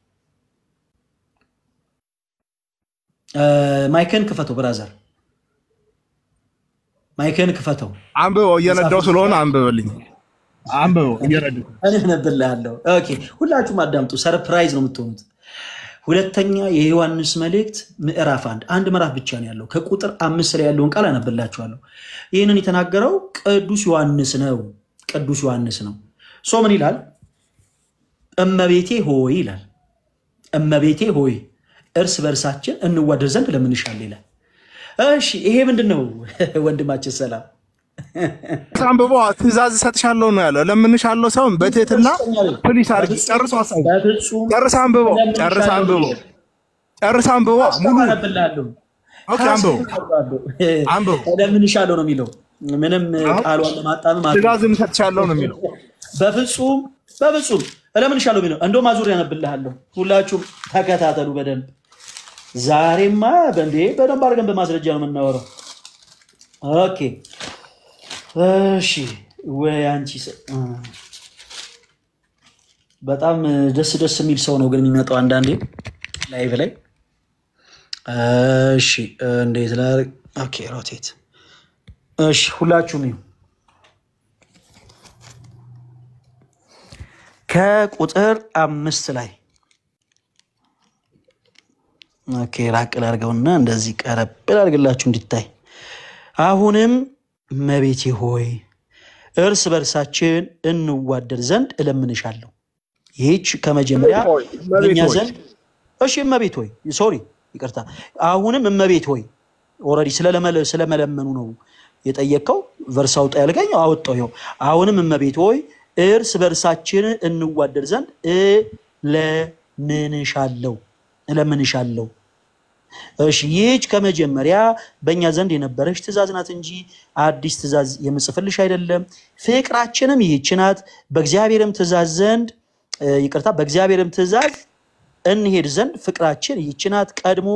ማይከን ክፈተው ብራዘር፣ ማይከን ክፈተው። አንብበው እየነዳው ስለሆነ አንብበልኝ። አንብበው እየነዳሁ እኔ አነብልሃለሁ። ኦኬ ሁላችሁም አዳምጡ። ሰርፕራይዝ ነው የምትሆኑት። ሁለተኛ የዮሐንስ መልእክት ምዕራፍ አንድ አንድ ምዕራፍ ብቻ ነው ያለው። ከቁጥር አምስት ላይ ያለውን ቃል አነብላችኋለሁ። ይህንን የተናገረው ቅዱስ ዮሐንስ ነው። ቅዱስ ዮሐንስ ነው። ሶ ምን ይላል? እመቤቴ ሆይ ይላል። እመቤቴ ሆይ እርስ በእርሳችን እንዋደድ ዘንድ ለምንሻል ይላል። እሺ ይሄ ምንድን ነው ወንድማችን ሰላም አንብበው ትእዛዝ እሰጥሻለሁ ነው ያለው። ለምንሻለሁ ሰውን በትህትና ፕሊስ አድርጊ። ጨርሶ ሀሳቡ በፍጹም ጨርስ አንብበው ጨርስ አንብበው ጨርስ አንብበው ሙሉ አነብልሃለሁ። ኦኬ አንብበው አንብበው ለምንሻለው ነው የሚለው ምንም ቃሏን ለማጣመም አት- ትእዛዝ እሰጥሻለሁ ነው የሚለው። በፍጹም በፍጹም እለምንሻለሁ የሚለው እንደውም አዙር ያነብልሃለሁ። ሁላችሁም ተከታተሉ በደንብ ዛሬማ በእንዴ በደንብ አድርገን በማስረጃ ነው የምናወራው። ኦኬ እሺ ወይ አንቺ ሰ- እ። በጣም ደስ ደስ የሚል ሰው ነው ግን የሚመጣው አንዳንዴ ላይቭ ላይ እሺ እንዴት ላድርግ? ኦኬ ሮቴት እሺ ሁላችሁም ይሁ ከቁጥር አምስት ላይ ኦኬ ራቅ ላድርገውና እንደዚህ ቀረብ ላድርግላችሁ እንዲታይ። አሁንም እመቤቴ ሆይ እርስ በርሳችን እንዋደድ ዘንድ እለምንሻለሁ። ይህች ከመጀመሪያ በእኛ ዘንድ እሺ እመቤት ሆይ ሶሪ ይቅርታ። አሁንም እመቤት ሆይ ኦልሬዲ ስለመለመኑ ነው የጠየቅከው ቨርስ አውጣ ያልከኝ አወጣው። ይኸው አሁንም እመቤት ሆይ እርስ በእርሳችን እንዋደድ ዘንድ እለምንሻለሁ እለምንሻለሁ። እሺ ይህች ከመጀመሪያ በእኛ ዘንድ የነበረች ትእዛዝ ናት እንጂ አዲስ ትእዛዝ የምጽፍልሽ አይደለም። ፍቅራችንም ይህች ናት፣ በእግዚአብሔርም ትእዛዝ ዘንድ እ፣ ይቅርታ፣ በእግዚአብሔርም ትእዛዝ እንሄድ ዘንድ ፍቅራችን ይህች ናት። ቀድሞ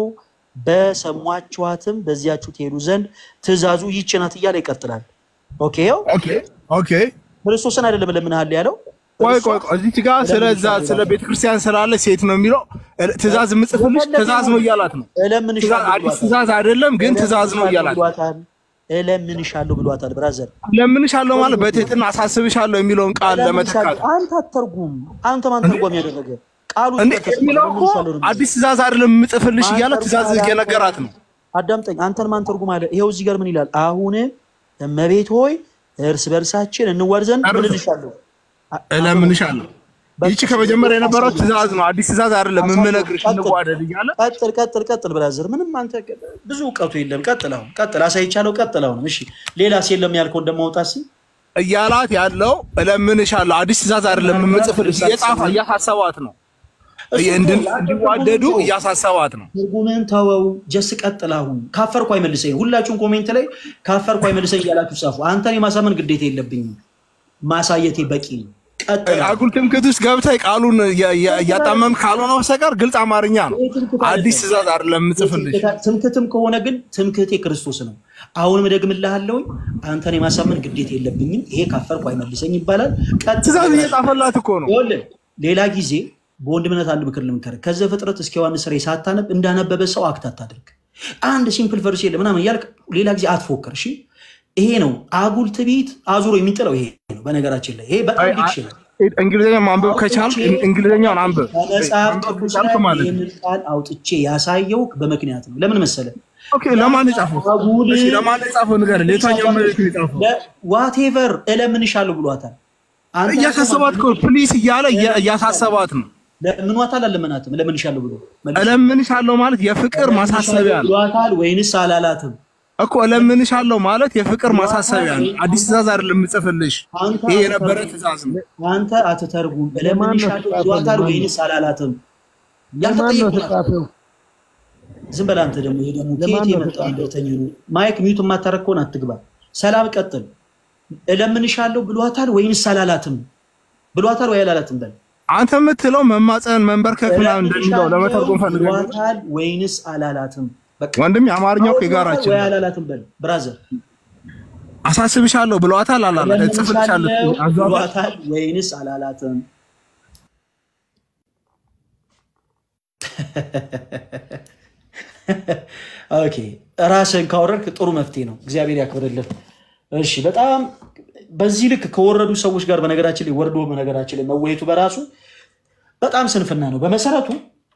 በሰሟችኋትም በዚያችሁ ትሄዱ ዘንድ ትእዛዙ ይህች ናት እያለ ይቀጥላል። ኦኬ ይኸው ኦኬ ኦኬ። ክርስቶስን አይደለም እለምንሃለሁ ያለው ቆይ እርሷ ቆይ ቆይ፣ እዚች ጋር ስለዛ ስለ ቤተክርስቲያን ስላለ ሴት ነው የሚለው። ትእዛዝ የምጽፍልሽ ትእዛዝ ነው እያላት ነው። ትእዛዝ እለምንሻለሁ አዲስ ብሏታል። ትእዛዝ አይደለም ግን ትእዛዝ ነው እያላት ነው። ብሏታል። እለምንሻለሁ ብሏታል። ብራዘር ለምንሻለሁ ማለት በትህትና አሳስብሻለሁ የሚለውን ቃል ለመተካት አንተ አተርጉም። አንተ ማን ተርጓሚ ያደረገ ቃሉ እንዴ ተጠቅሶ የሚለው እኮ እለምንሻለሁ ነው የሚለው። አዲስ ትእዛዝ አይደለም የምጽፍልሽ እያለ ትእዛዝ እየነገራት ነው። አዳምጠኝ። አንተን ማን ትርጉም አለ? ይኸው እዚህ ጋር ምን ይላል? አሁን እመቤት ሆይ እርስ በርሳችን እንዋድ ዘንድ ምን እልሻለሁ? እለምንሻለሁ። ይቺ ከመጀመሪያ የነበረው ትእዛዝ ነው። አዲስ ትእዛዝ አይደለም የምነግርሽ እንዋደድ እያለ ቀጥል ቀጥል ቀጥል ብራዘር፣ ምንም አንተ ብዙ እውቀቱ የለም። ቀጥል አሁን ቀጥል፣ አሳይቻለሁ። ቀጥል አሁንም። እሺ ሌላስ የለም ያልከው እንደማውጣት ሲ እያላት ያለው እለምንሻለሁ። አዲስ ትእዛዝ አይደለም የምጽፍልሽ እየጻፈ እያሳሰባት ነው። እንድን- እንዲዋደዱ እያሳሰባት ነው። ትርጉምን ተወው። ጀስ ቀጥል አሁን። ካፈርኩ አይመልሰኝ። ሁላችሁም ኮሜንት ላይ ካፈርኩ አይመልሰኝ እያላችሁ ጻፉ። አንተን የማሳመን ግዴታ የለብኝም። ማሳየቴ በቂ ነው። ቀጥል አሁን። አጉል ትምክህት ውስጥ ገብተህ ቃሉን እያ- እያ- እያጣመምክ ካልሆነ በስተቀር ግልጽ አማርኛ ነው። አዲስ ትእዛዝ አይደለም የምጽፍልሽ። ትምክህትም ከሆነ ግን ትምክህቴ ክርስቶስ ነው። አሁንም እደግምልሃለሁኝ አንተን የማሳመን ግዴታ የለብኝም። ይሄ ካፈርኩ አይመልሰኝ ይባላል። ቀጥል ትእዛዝ እየጻፈላት እኮ ነው። ይኸውልህ ሌላ ጊዜ በወንድምነት አንድ ምክር ልምከርህ። ከዘፍጥረት እስከ ዮሐንስ ራዕይ ሳታነብ እንዳነበበ ሰው አክት አታድርግ። አንድ ሲምፕል ቨርስ የለ ምናምን እያልክ ሌላ ጊዜ አትፎክር። እሺ ይሄ ነው አጉል ትዕቢት አዙሮ የሚጥለው ይሄ ነው። በነገራችን ላይ ይሄ በጣም ዲክሽን እንግሊዝኛ ማንበብ ከቻልክ እንግሊዝኛውን አንብብ። ከመጽሐፍ ማንበብ ቅዱስ ከቻልክ ላይ ማለት ነው። ይህንን ቃል አውጥቼ ያሳየው በምክንያት ነው። ለምን መሰለ? ኦኬ፣ ለማን የጻፈው? አጉል እሺ፣ ለማን የጻፈው ንገረኝ። ለየትኛው መልእክት ነው የጻፈው? ዋቴቨር እለምንሻለሁ ብሏታል። አንተ እያሳሰባት እኮ ፕሊስ እያለ እያ- እያሳሰባት ነው። ለምኗታል አለመናትም? እለምንሻለሁ ብሎ እለምንሻለሁ ማለት የፍቅር ማሳሰቢያ ነው ብሏታል ወይንስ አላላትም? እኮ እለምንሻለሁ ማለት የፍቅር ማሳሰቢያ ነው። አዲስ ትእዛዝ አይደለም የምጽፍልሽ። አንተ ይሄ የነበረ ትእዛዝ ነው። አንተ አትተርጉም። እለምንሻለሁ ብሏታል ወይንስ አላላትም? ያልተጠየቁ ናቸው። ዝም በል አንተ ደግሞ ይሄ ደግሞ ከየት የመጣ እንደተኛ ነው። ማይክ ሚዩት የማታረግ ከሆነ አትግባ። ሰላም ቀጥል። እለምንሻለሁ ብሏታል ወይንስ አላላትም? ብሏታል ወይ አላላትም? በል አንተ የምትለው መማፀን መንበርከክ ምናምን እንደሚለው ለመተርጎም ፈልገህ ነው። ብሏታል ወይንስ አላላትም? በቃ ወንድም የአማርኛው እኮ የጋራችን ወይ ነው። አላላትም? በል ብራዘር አሳስብሻለሁ ብለዋታል አላላት? እጽፍልሻለሁ እለምንሻለሁ አዟታል? ብሏታል ወይንስ አላላትም? ኦኬ ራስን ካወረድክ ጥሩ መፍትሄ ነው። እግዚአብሔር ያክብርልን። እሺ በጣም በዚህ ልክ ከወረዱ ሰዎች ጋር በነገራችን ላይ ወርዶ በነገራችን ላይ መወየቱ በራሱ በጣም ስንፍና ነው። በመሰረቱ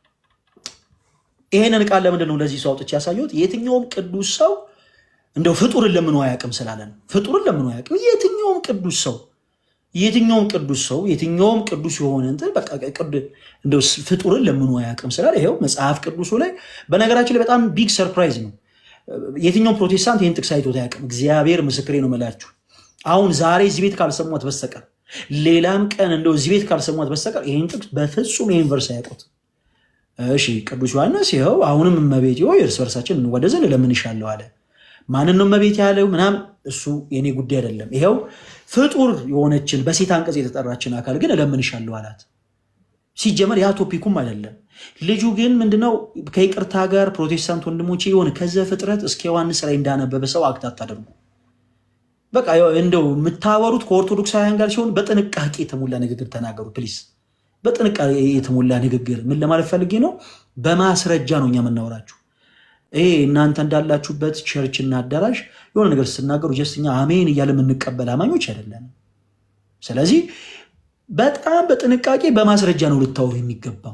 ይሄንን ቃል ለምንድን ነው ለዚህ ሰው አውጥቼ ያሳየሁት? የትኛውም ቅዱስ ሰው እንደው ፍጡርን ለምኖ አያውቅም ስላለ ነው። ፍጡርን ለምኖ አያውቅም። የትኛውም ቅዱስ ሰው የትኛውም ቅዱስ ሰው የትኛውም ቅዱስ የሆነ እንትን በቃ ቅድ- እንደው ስ- ፍጡርን ለምኖ አያውቅም ስላለ ይኸው መጽሐፍ ቅዱሱ ላይ በነገራችን ላይ በጣም ቢግ ሰርፕራይዝ ነው። የትኛውም ፕሮቴስታንት ይህን ጥቅስ አይቶት አያውቅም። እግዚአብሔር ምስክሬ ነው የምላችሁ። አሁን ዛሬ እዚህ ቤት ካልሰሟት በስተቀር ሌላም ቀን እንደው እዚህ ቤት ካልሰሟት በስተቀር ይህን ጥቅስ በፍጹም ይህን ቨርስ አያውቁት። እሺ ቅዱስ ዮሐንስ ይኸው አሁንም እመቤት ሆይ እርስ በርሳችን እንዋደድ ዘንድ እለምንሻለሁ አለ። ማንን ነው እመቤት ያለው ምናምን እሱ የኔ ጉዳይ አይደለም። ይኸው ፍጡር የሆነችን በሴት አንቀጽ የተጠራችን አካል ግን እለምንሻለሁ አላት። ሲጀመር ያ ቶፒኩም አይደለም። ልጁ ግን ምንድነው ከይቅርታ ጋር ፕሮቴስታንት ወንድሞቼ የሆነ ከዘፍጥረት እስከ ዮሐንስ ላይ እንዳነበበ ሰው አክት አታደርጉ። በቃ ያው እንደው የምታወሩት ከኦርቶዶክሳውያን ጋር ሲሆን በጥንቃቄ የተሞላ ንግግር ተናገሩ ፕሊዝ። በጥንቃቄ የተሞላ ንግግር ምን ለማለት ፈልጌ ነው? በማስረጃ ነው እኛ የምናወራችሁ። ይሄ እናንተ እንዳላችሁበት ቸርችና አዳራሽ የሆነ ነገር ስትናገሩ ጀስት እኛ አሜን እያለ የምንቀበል አማኞች አይደለንም። ስለዚህ በጣም በጥንቃቄ በማስረጃ ነው ልታወሩ የሚገባው።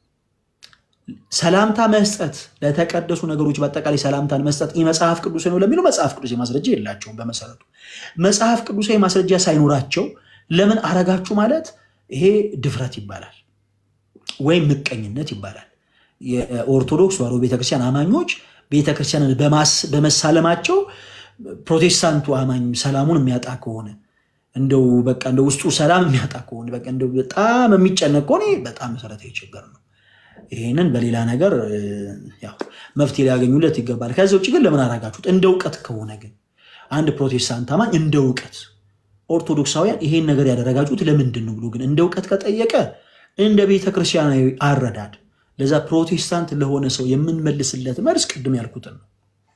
ሰላምታ መስጠት ለተቀደሱ ነገሮች በአጠቃላይ ሰላምታን መስጠት ይህ መጽሐፍ ቅዱስ ነው ለሚለው መጽሐፍ ቅዱስ ማስረጃ የላቸውም። በመሰረቱ መጽሐፍ ቅዱሳዊ ማስረጃ ሳይኖራቸው ለምን አረጋችሁ ማለት ይሄ ድፍረት ይባላል ወይም ምቀኝነት ይባላል። የኦርቶዶክስ ተዋሕዶ ቤተክርስቲያን አማኞች ቤተክርስቲያንን በማስ- በመሳለማቸው ፕሮቴስታንቱ አማኝ ሰላሙን የሚያጣ ከሆነ እንደው በቃ እንደው ውስጡ ሰላም የሚያጣ ከሆነ በቃ እንደው በጣም የሚጨነቅ ከሆነ ይህ በጣም መሰረታዊ ችግር ነው። ይህንን በሌላ ነገር እ፣ ያው መፍትሄ ሊያገኙለት ይገባል። ከዚህ ውጭ ግን ለምን አደረጋችሁት? እንደ እውቀት ከሆነ ግን አንድ ፕሮቴስታንት አማኝ እንደ እውቀት ኦርቶዶክሳውያን ይሄን ነገር ያደረጋችሁት ለምንድን ነው ብሎ ግን እንደ እውቀት ከጠየቀ እንደ ቤተ ክርስቲያናዊ አረዳድ ለዛ ፕሮቴስታንት ለሆነ ሰው የምንመልስለት መልስ ቅድም ያልኩትን ነው።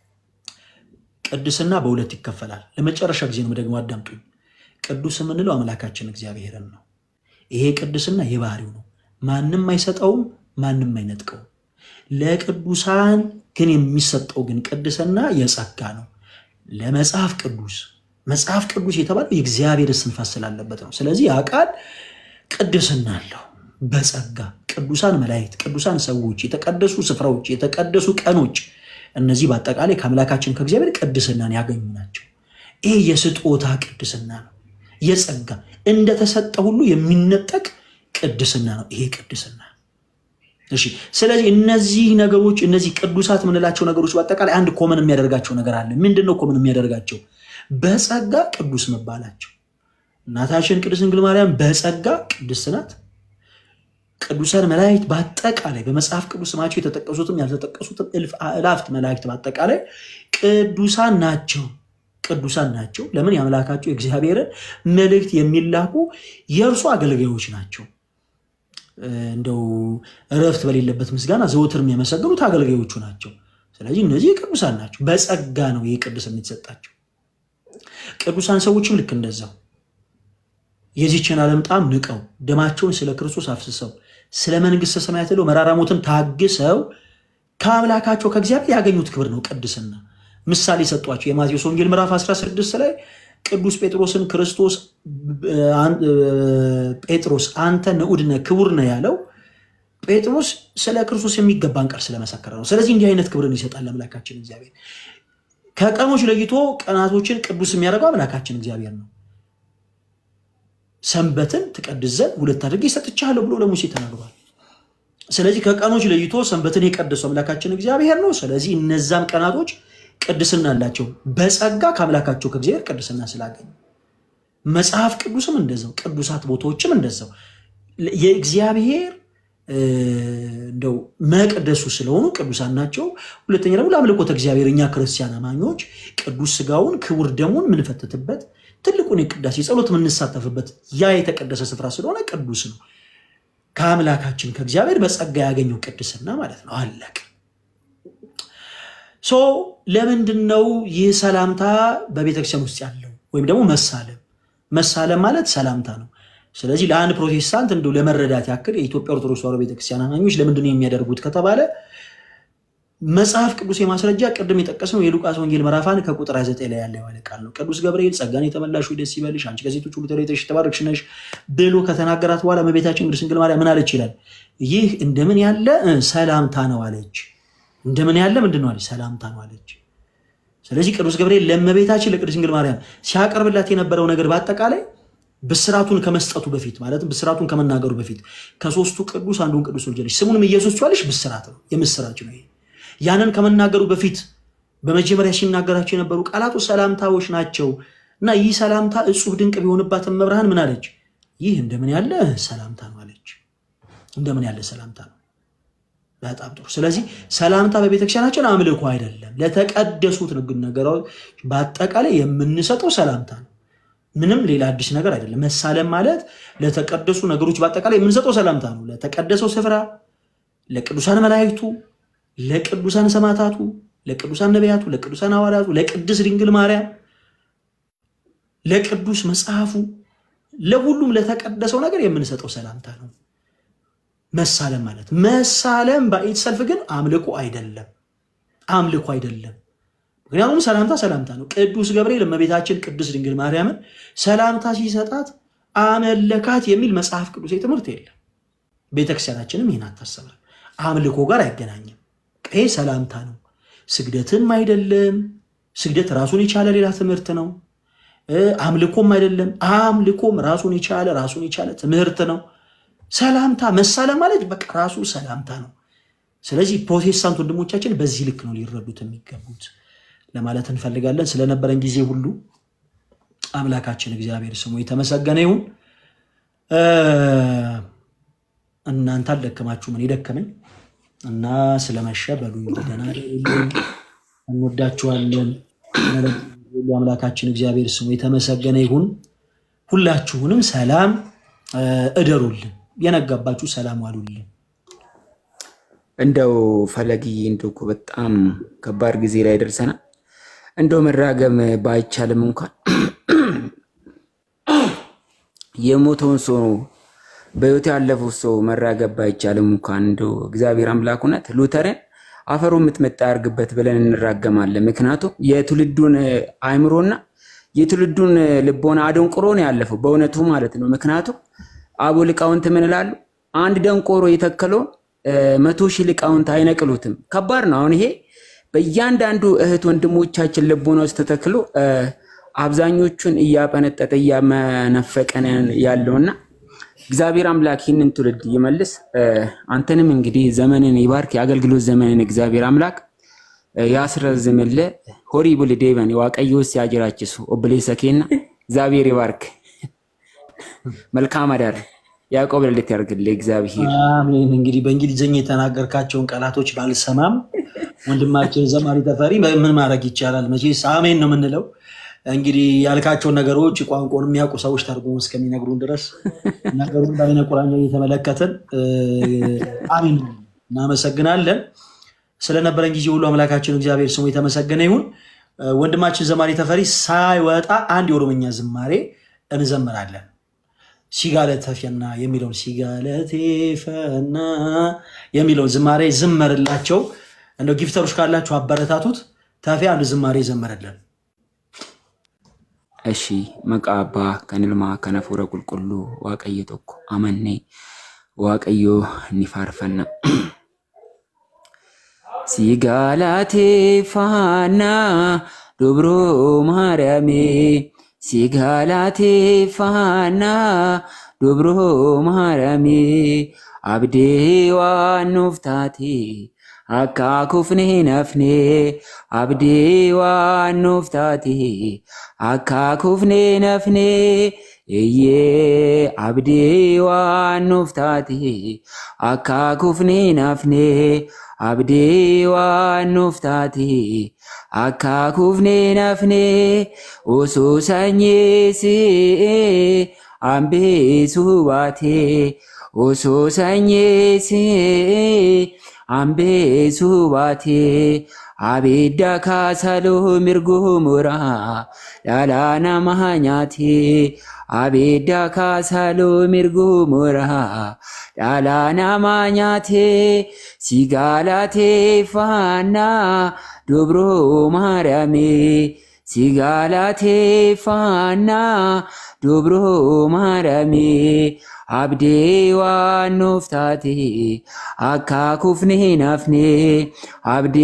ቅድስና በሁለት ይከፈላል። ለመጨረሻ ጊዜ ነው ደግሞ አዳምጡኝ። ቅዱስ የምንለው አምላካችን እግዚአብሔርን ነው። ይሄ ቅድስና የባህሪው ነው። ማንም አይሰጠውም፣ ማንም አይነጥቀውም። ለቅዱሳን ግን የሚሰጠው ግን ቅድስና የጸጋ ነው። ለመጽሐፍ ቅዱስ መጽሐፍ ቅዱስ የተባለው የእግዚአብሔር እስትንፋስ ስላለበት ነው። ስለዚህ ያ ቃል ቅድስና አለው በጸጋ ቅዱሳን መላእክት፣ ቅዱሳን ሰዎች፣ የተቀደሱ ስፍራዎች፣ የተቀደሱ ቀኖች እነዚህ በአጠቃላይ ከአምላካችን ከእግዚአብሔር ቅድስናን ያገኙ ናቸው። ይህ የስጦታ ቅድስና ነው። የጸጋ እንደተሰጠ ሁሉ የሚነጠቅ ቅድስና ነው። ይሄ ቅድስና እሺ። ስለዚህ እነዚህ ነገሮች እነዚህ ቅዱሳት የምንላቸው ነገሮች በአጠቃላይ አንድ ኮመን የሚያደርጋቸው ነገር አለ። ምንድን ነው ኮመን የሚያደርጋቸው? በጸጋ ቅዱስ መባላቸው። እናታችን ቅድስት ድንግል ማርያም በጸጋ ቅድስት ናት። ቅዱሳን መላእክት በአጠቃላይ በመጽሐፍ ቅዱስ ስማቸው የተጠቀሱትም ያልተጠቀሱትም እልፍ አእላፍት መላእክት በአጠቃላይ ቅዱሳን ናቸው። ቅዱሳን ናቸው። ለምን? የአምላካቸው የእግዚአብሔርን መልእክት የሚላኩ የእርሱ አገልጋዮች ናቸው። እንደው እረፍት በሌለበት ምስጋና ዘወትር የሚያመሰግኑት አገልጋዮቹ ናቸው። ስለዚህ እነዚህ ቅዱሳን ናቸው። በጸጋ ነው ይህ ቅድስና የተሰጣቸው። ቅዱሳን ሰዎችም ልክ እንደዛው የዚችን ዓለም ጣም ንቀው ደማቸውን ስለ ክርስቶስ አፍስሰው ስለ መንግስተ ሰማያት ለው መራራ ሞትን ታግሰው ከአምላካቸው ከእግዚአብሔር ያገኙት ክብር ነው ቅድስና። ምሳሌ ሰጧቸው። የማቴዎስ ወንጌል ምዕራፍ 16 ላይ ቅዱስ ጴጥሮስን ክርስቶስ ጴጥሮስ አንተ ንዑድ ነህ ክቡር ነህ ያለው ጴጥሮስ ስለ ክርስቶስ የሚገባን ቃል ስለመሰከረ ነው። ስለዚህ እንዲህ አይነት ክብርን ይሰጣል አምላካችን እግዚአብሔር። ከቀኖች ለይቶ ቀናቶችን ቅዱስ የሚያደርገው አምላካችን እግዚአብሔር ነው። ሰንበትን ትቀድስ ዘንድ ሁለት አድርጌ ሰጥቻለሁ ብሎ ለሙሴ ተናግሯል። ስለዚህ ከቀኖች ለይቶ ሰንበትን የቀደሰው አምላካችን እግዚአብሔር ነው። ስለዚህ እነዛም ቀናቶች ቅድስና አላቸው በጸጋ ከአምላካቸው ከእግዚአብሔር ቅድስና ስላገኙ። መጽሐፍ ቅዱስም እንደዛው፣ ቅዱሳት ቦታዎችም እንደዛው የእግዚአብሔር እንደው መቅደሱ ስለሆኑ ቅዱሳን ናቸው። ሁለተኛ ደግሞ ለአምልኮተ እግዚአብሔር እኛ ክርስቲያን አማኞች ቅዱስ ስጋውን ክቡር ደሙን የምንፈትትበት ትልቁን የቅዳሴ ጸሎት የምንሳተፍበት ያ የተቀደሰ ስፍራ ስለሆነ ቅዱስ ነው። ከአምላካችን ከእግዚአብሔር በጸጋ ያገኘው ቅድስና ማለት ነው። አለቅ ሶ ለምንድን ነው ይህ ሰላምታ በቤተክርስቲያን ውስጥ ያለው ወይም ደግሞ መሳለም? መሳለም ማለት ሰላምታ ነው። ስለዚህ ለአንድ ፕሮቴስታንት እንደው ለመረዳት ያክል የኢትዮጵያ ኦርቶዶክስ ተዋሕዶ ቤተክርስቲያን አማኞች ለምንድን ነው የሚያደርጉት ከተባለ መጽሐፍ ቅዱስ የማስረጃ ቅድም የጠቀስነው የሉቃስ ወንጌል ምዕራፍ አንድ ከቁጥር 29 ላይ ያለ የሆነ ቃል ነው። ቅዱስ ገብርኤል ጸጋን የተመላሽ ሆይ ደስ ይበልሽ፣ አንቺ ከሴቶች ሁሉ ተለይተሽ የተባረክሽ ነሽ ብሎ ከተናገራት በኋላ እመቤታችን ቅድስት ድንግል ማርያም ምን አለች ይላል? ይህ እንደምን ያለ ሰላምታ ነው አለች። እንደምን ያለ ምንድን ነው አለች? ሰላምታ ነው አለች። ስለዚህ ቅዱስ ገብርኤል ለእመቤታችን ለቅድስት ድንግል ማርያም ሲያቀርብላት የነበረው ነገር በአጠቃላይ ብስራቱን ከመስጠቱ በፊት ማለትም ብስራቱን ከመናገሩ በፊት ከሶስቱ ቅዱስ አንዱን ቅዱስ ወልጃለሽ፣ ስሙንም ኢየሱስ ትይዋለሽ። ብስራት ነው፣ የምስራች ነው። ያንን ከመናገሩ በፊት በመጀመሪያ ሲናገራቸው የነበሩ ቃላቱ ሰላምታዎች ናቸው እና ይህ ሰላምታ እጹብ ድንቅ ቢሆንባትም መብርሃን ምን አለች? ይህ እንደምን ያለ ሰላምታ ነው አለች። እንደምን ያለ ሰላምታ ነው። በጣም ጥሩ። ስለዚህ ሰላምታ በቤተክርስቲያናችን አምልኮ አይደለም፣ ለተቀደሱት ነገሮች በአጠቃላይ የምንሰጠው ሰላምታ ነው። ምንም ሌላ አዲስ ነገር አይደለም። መሳለም ማለት ለተቀደሱ ነገሮች በአጠቃላይ የምንሰጠው ሰላምታ ነው። ለተቀደሰው ስፍራ፣ ለቅዱሳን መላእክቱ፣ ለቅዱሳን ሰማዕታቱ፣ ለቅዱሳን ነቢያቱ፣ ለቅዱሳን ሐዋርያቱ፣ ለቅድስት ድንግል ማርያም፣ ለቅዱስ መጽሐፉ፣ ለሁሉም ለተቀደሰው ነገር የምንሰጠው ሰላምታ ነው መሳለም ማለት። መሳለም በኢት ሰልፍ ግን አምልኮ አይደለም፣ አምልኮ አይደለም። ምክንያቱም ሰላምታ ሰላምታ ነው። ቅዱስ ገብርኤል እመቤታችን ቅድስት ድንግል ማርያምን ሰላምታ ሲሰጣት አመለካት የሚል መጽሐፍ ቅዱስ ትምህርት የለም። ቤተክርስቲያናችንም ይህን አታሰብም። አምልኮ ጋር አይገናኝም። ይሄ ሰላምታ ነው፣ ስግደትም አይደለም። ስግደት ራሱን የቻለ ሌላ ትምህርት ነው። አምልኮም አይደለም። አምልኮም ራሱን የቻለ ራሱን የቻለ ትምህርት ነው። ሰላምታ መሳለም ማለት በቃ ራሱ ሰላምታ ነው። ስለዚህ ፕሮቴስታንት ወንድሞቻችን በዚህ ልክ ነው ሊረዱት የሚገቡት። ለማለት እንፈልጋለን። ስለነበረን ጊዜ ሁሉ አምላካችን እግዚአብሔር ስሙ የተመሰገነ ይሁን። እ፣ እናንተ አልደከማችሁም፣ እኔ ደከመኝ እና ስለመሸ በሉ እንግዲህ ደህና እደሩልኝ። እንወዳችኋለን። ሁሉ አምላካችን እግዚአብሔር ስሙ የተመሰገነ ይሁን። ሁላችሁንም ሰላም እ፣ እደሩልን። የነጋባችሁ ሰላም ዋሉልን። እንደው ፈለግዬ እንደው እኮ በጣም ከባድ ጊዜ ላይ ደርሰናል። እንደው መራገም ባይቻልም እንኳን የሞተውን ሰው በሕይወት ያለፈው ሰው መራገብ ባይቻልም እንኳን እንደው እግዚአብሔር አምላክ እውነት ሉተርን አፈሩ የምትመጣ ያርግበት ብለን እንራገማለን። ምክንያቱም የትውልዱን አእምሮና የትውልዱን ልቦና አደንቁሮ ነው ያለፈው በእውነቱ ማለት ነው። ምክንያቱም አቦ ሊቃውንት ምን ይላሉ? አንድ ደንቆሮ የተከለውን እ፣ መቶ ሺህ ሊቃውንት አይነቅሉትም። ከባድ ነው። አሁን ይሄ በእያንዳንዱ እህት ወንድሞቻችን ልቦና ውስጥ ተተክሎ እ፣ አብዛኞቹን እያጠነጠጠ እያመነፈቀን ያለውና እግዚአብሔር አምላክ ይህንን ትውልድ ይመልስ። እ፣ አንተንም እንግዲህ ዘመንን ይባርክ። የአገልግሎት ዘመንን እግዚአብሔር አምላክ እ፣ ያስረዝምልህ። ሆሪ ቡል ዴበን ዋቀዮስ ያጅራችሱ ኦብሌ ሰኬና እግዚአብሔር ይባርክ። መልካም አዳር። ያዕቆብ ልደት ያርግልህ እግዚአብሔር። አሜን። እንግዲህ በእንግሊዝኛ የተናገርካቸውን ቃላቶች ባልሰማም ወንድማችን ዘማሪ ተፈሪ ምን ማድረግ ይቻላል? መቼስ አሜን ነው የምንለው። እንግዲህ ያልካቸውን ነገሮች ቋንቋውን የሚያውቁ ሰዎች ተርጉሞ እስከሚነግሩን ድረስ ነገሩን በዓይነ ቁራኛ እየተመለከትን እ፣ አሜን ነው። እናመሰግናለን። ስለነበረን ጊዜ ሁሉ አምላካችን እግዚአብሔር ስሙ የተመሰገነ ይሁን። እ፣ ወንድማችን ዘማሪ ተፈሪ ሳይወጣ አንድ የኦሮምኛ ዝማሬ እንዘምራለን። ሲጋለተ ፈና የሚለውን ሲጋለቴ ፈና የሚለውን ዝማሬ ዝመርላቸው። እንደው ጊፍተሮች ካላችሁ አበረታቱት። ተፌ አንድ ዝማሬ ዘመረልን። እሺ መቃ አባ ከንልማ ከነፉረ ቁልቁሉ ዋቀየ ቶኮ አመኔ ዋቀዮ ኒፋርፈና ሲጋላቴ ፋና ዱብሮ ማርያሜ ሲጋላቴ ፋና ዱብሮ ማርያሜ አብዴ ዋኑፍታቴ አካ ኩፍኔ ነፍኔ አብዴ ዋኑፍታቴ አካ ኩፍኔ ነፍኔ እዬ አብዴ ዋኑፍታቴ አካ ኩፍኔ ነፍኔ አብዴ ዋኑፍታቴ አካ ኩፍኔ ነፍኔ ኦሶ ሰኜ ሲኤ አምቤ ሱባቴ ኦሶ ሰኜ ሲኤ አምቤ ሱባቴ አቤዳ ካሳሎ ሚርጎ ሞራ ዳላና ማሃኛቴ አቤዳ ካሳሎ ሚርጎ ሞራ ዳላና ማኛቴ ሲጋላቴ ፋና ዶብሮ ማርያሜ ሲጋላቴ ፋና ዶብሮ ማርያሜ አብዴ ዋኖፍታቴ አካ ኩፍኔ ናፍኔ አብዴ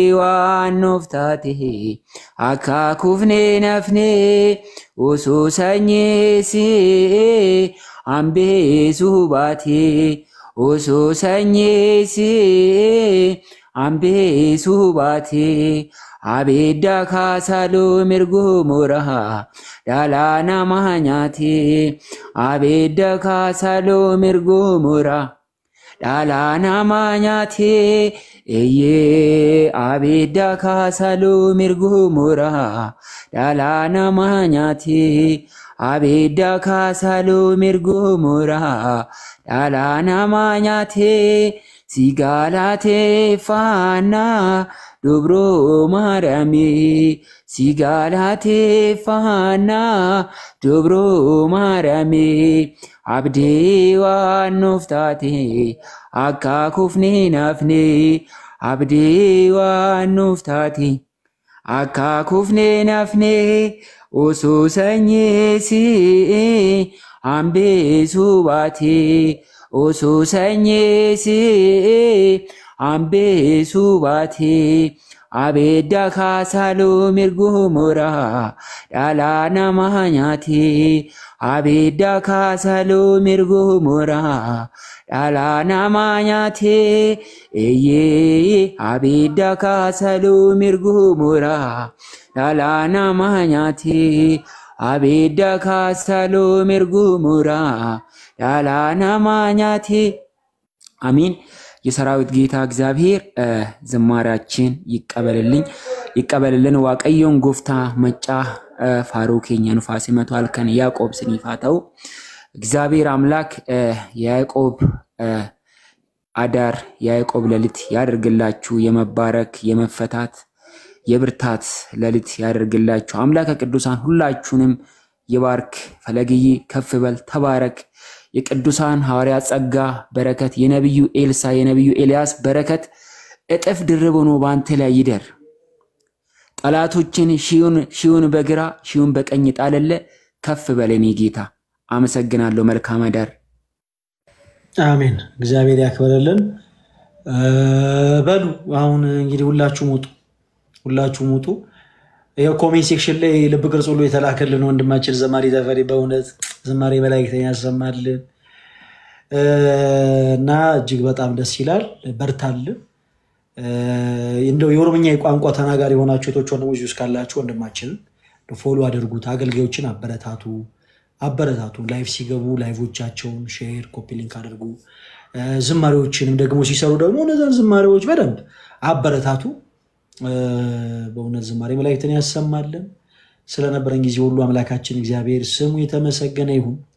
ዋኖፍታቴ አካ ኩፍኔ ናፍኔ ኦሶ ሰኜ ሲኤ አምቤ ሱባቴ ኦሶ ሰኜ ሲኤ አምቤ ሱባቴ አቤዳ ካሳሎ ሚርጎ ሞራሃ ዳላና ማሃኛቴ አቤዳ ካሳሎ ሚርጎ ሞራ ዳላና ማኛቴ እዬ አቤዳ ካሳሎ ሚርጎ ሞራ ዳላና ማኛቴ አቤዳ ካሳሎ ሚርጎ ሞራ ዳላና ማኛቴ ሲጋላቴ ፋና ዶብሮ ማርያሜ ሲጋላቴ ፋና ዶብሮ ማርያሜ አብዴ ዋኖፍታቴ አካ ኩፍኔ ናፍኔ አብዴ ዋኖፍታቴ አካ ኩፍኔ ናፍኔ ኦሶ ሰኜ ሲኤ አምቤ ሱባቴ ኦሶ ሰኜ ሲኤ አምቤ ሱባቴ አቤዳ ካሳሎ ሚርጎ ሞራ ዳላና ማሃኛቴ abidda kaasaluu mirgu muraa dhalaa namaa nyaatee eeyyee abidda kaasaluu mirgu muraa dhalaa namaa nyaatee abidda kaasaluu mirgu muraa dhalaa namaa nyaatee አሚን። የሰራዊት ጌታ እግዚአብሔር እ፣ ዝማሬያችን ይቀበልልኝ ይቀበልልን። ዋቀዮን ጎፍታ መጫ እ፣ ፋሮ ኬኛ ኑፋሴ መቶ አልከን ያዕቆብ ስኒፋተው እግዚአብሔር አምላክ እ፣ የያዕቆብ እ፣ አዳር የያዕቆብ ሌሊት ያደርግላችሁ። የመባረክ የመፈታት የብርታት ሌሊት ያደርግላችሁ። አምላከ ቅዱሳን ሁላችሁንም ይባርክ። ፈለግዬ ከፍ በል ተባረክ። የቅዱሳን ሐዋርያ ጸጋ በረከት የነቢዩ ኤልሳ የነቢዩ ኤልያስ በረከት እጥፍ ድርብ ሆኖ በአንተ ላይ ይደር። ጠላቶችን ሺውን ሺውን በግራ ሺውን በቀኝ ጣለለ። ከፍ በል የኔ ጌታ። አመሰግናለሁ። መልካም አዳር። አሜን። እግዚአብሔር ያክብርልን። እ፣ በሉ አሁን እንግዲህ ሁላችሁም ውጡ፣ ሁላችሁም ውጡ። ይኸው ኮሜንት ሴክሽን ላይ ልብ ቅርጽ ሁሉ የተላከልን ወንድማችን ዘማሪ ተፈሪ በእውነት ዝማሬ መላእክተኛ ያሰማልን እ፣ እና እጅግ በጣም ደስ ይላል። በርታልን። እ፣ እንደው የኦሮምኛ የቋንቋ ተናጋሪ የሆናችሁ እህቶች ወንድሞች ውስጥ ካላችሁ ወንድማችንን ፎሎ አድርጉት፣ አገልጋዮችን አበረታቱ አበረታቱ። ላይቭ ሲገቡ ላይቮቻቸውን ሼር፣ ኮፒ ሊንክ አድርጉ። እ፣ ዝማሬዎችንም ደግሞ ሲሰሩ ደግሞ እነዛን ዝማሬዎች በደንብ አበረታቱ። እ፣ በእውነት ዝማሬ መላእክትን ያሰማልን። ስለነበረን ጊዜ ሁሉ አምላካችን እግዚአብሔር ስሙ የተመሰገነ ይሁን።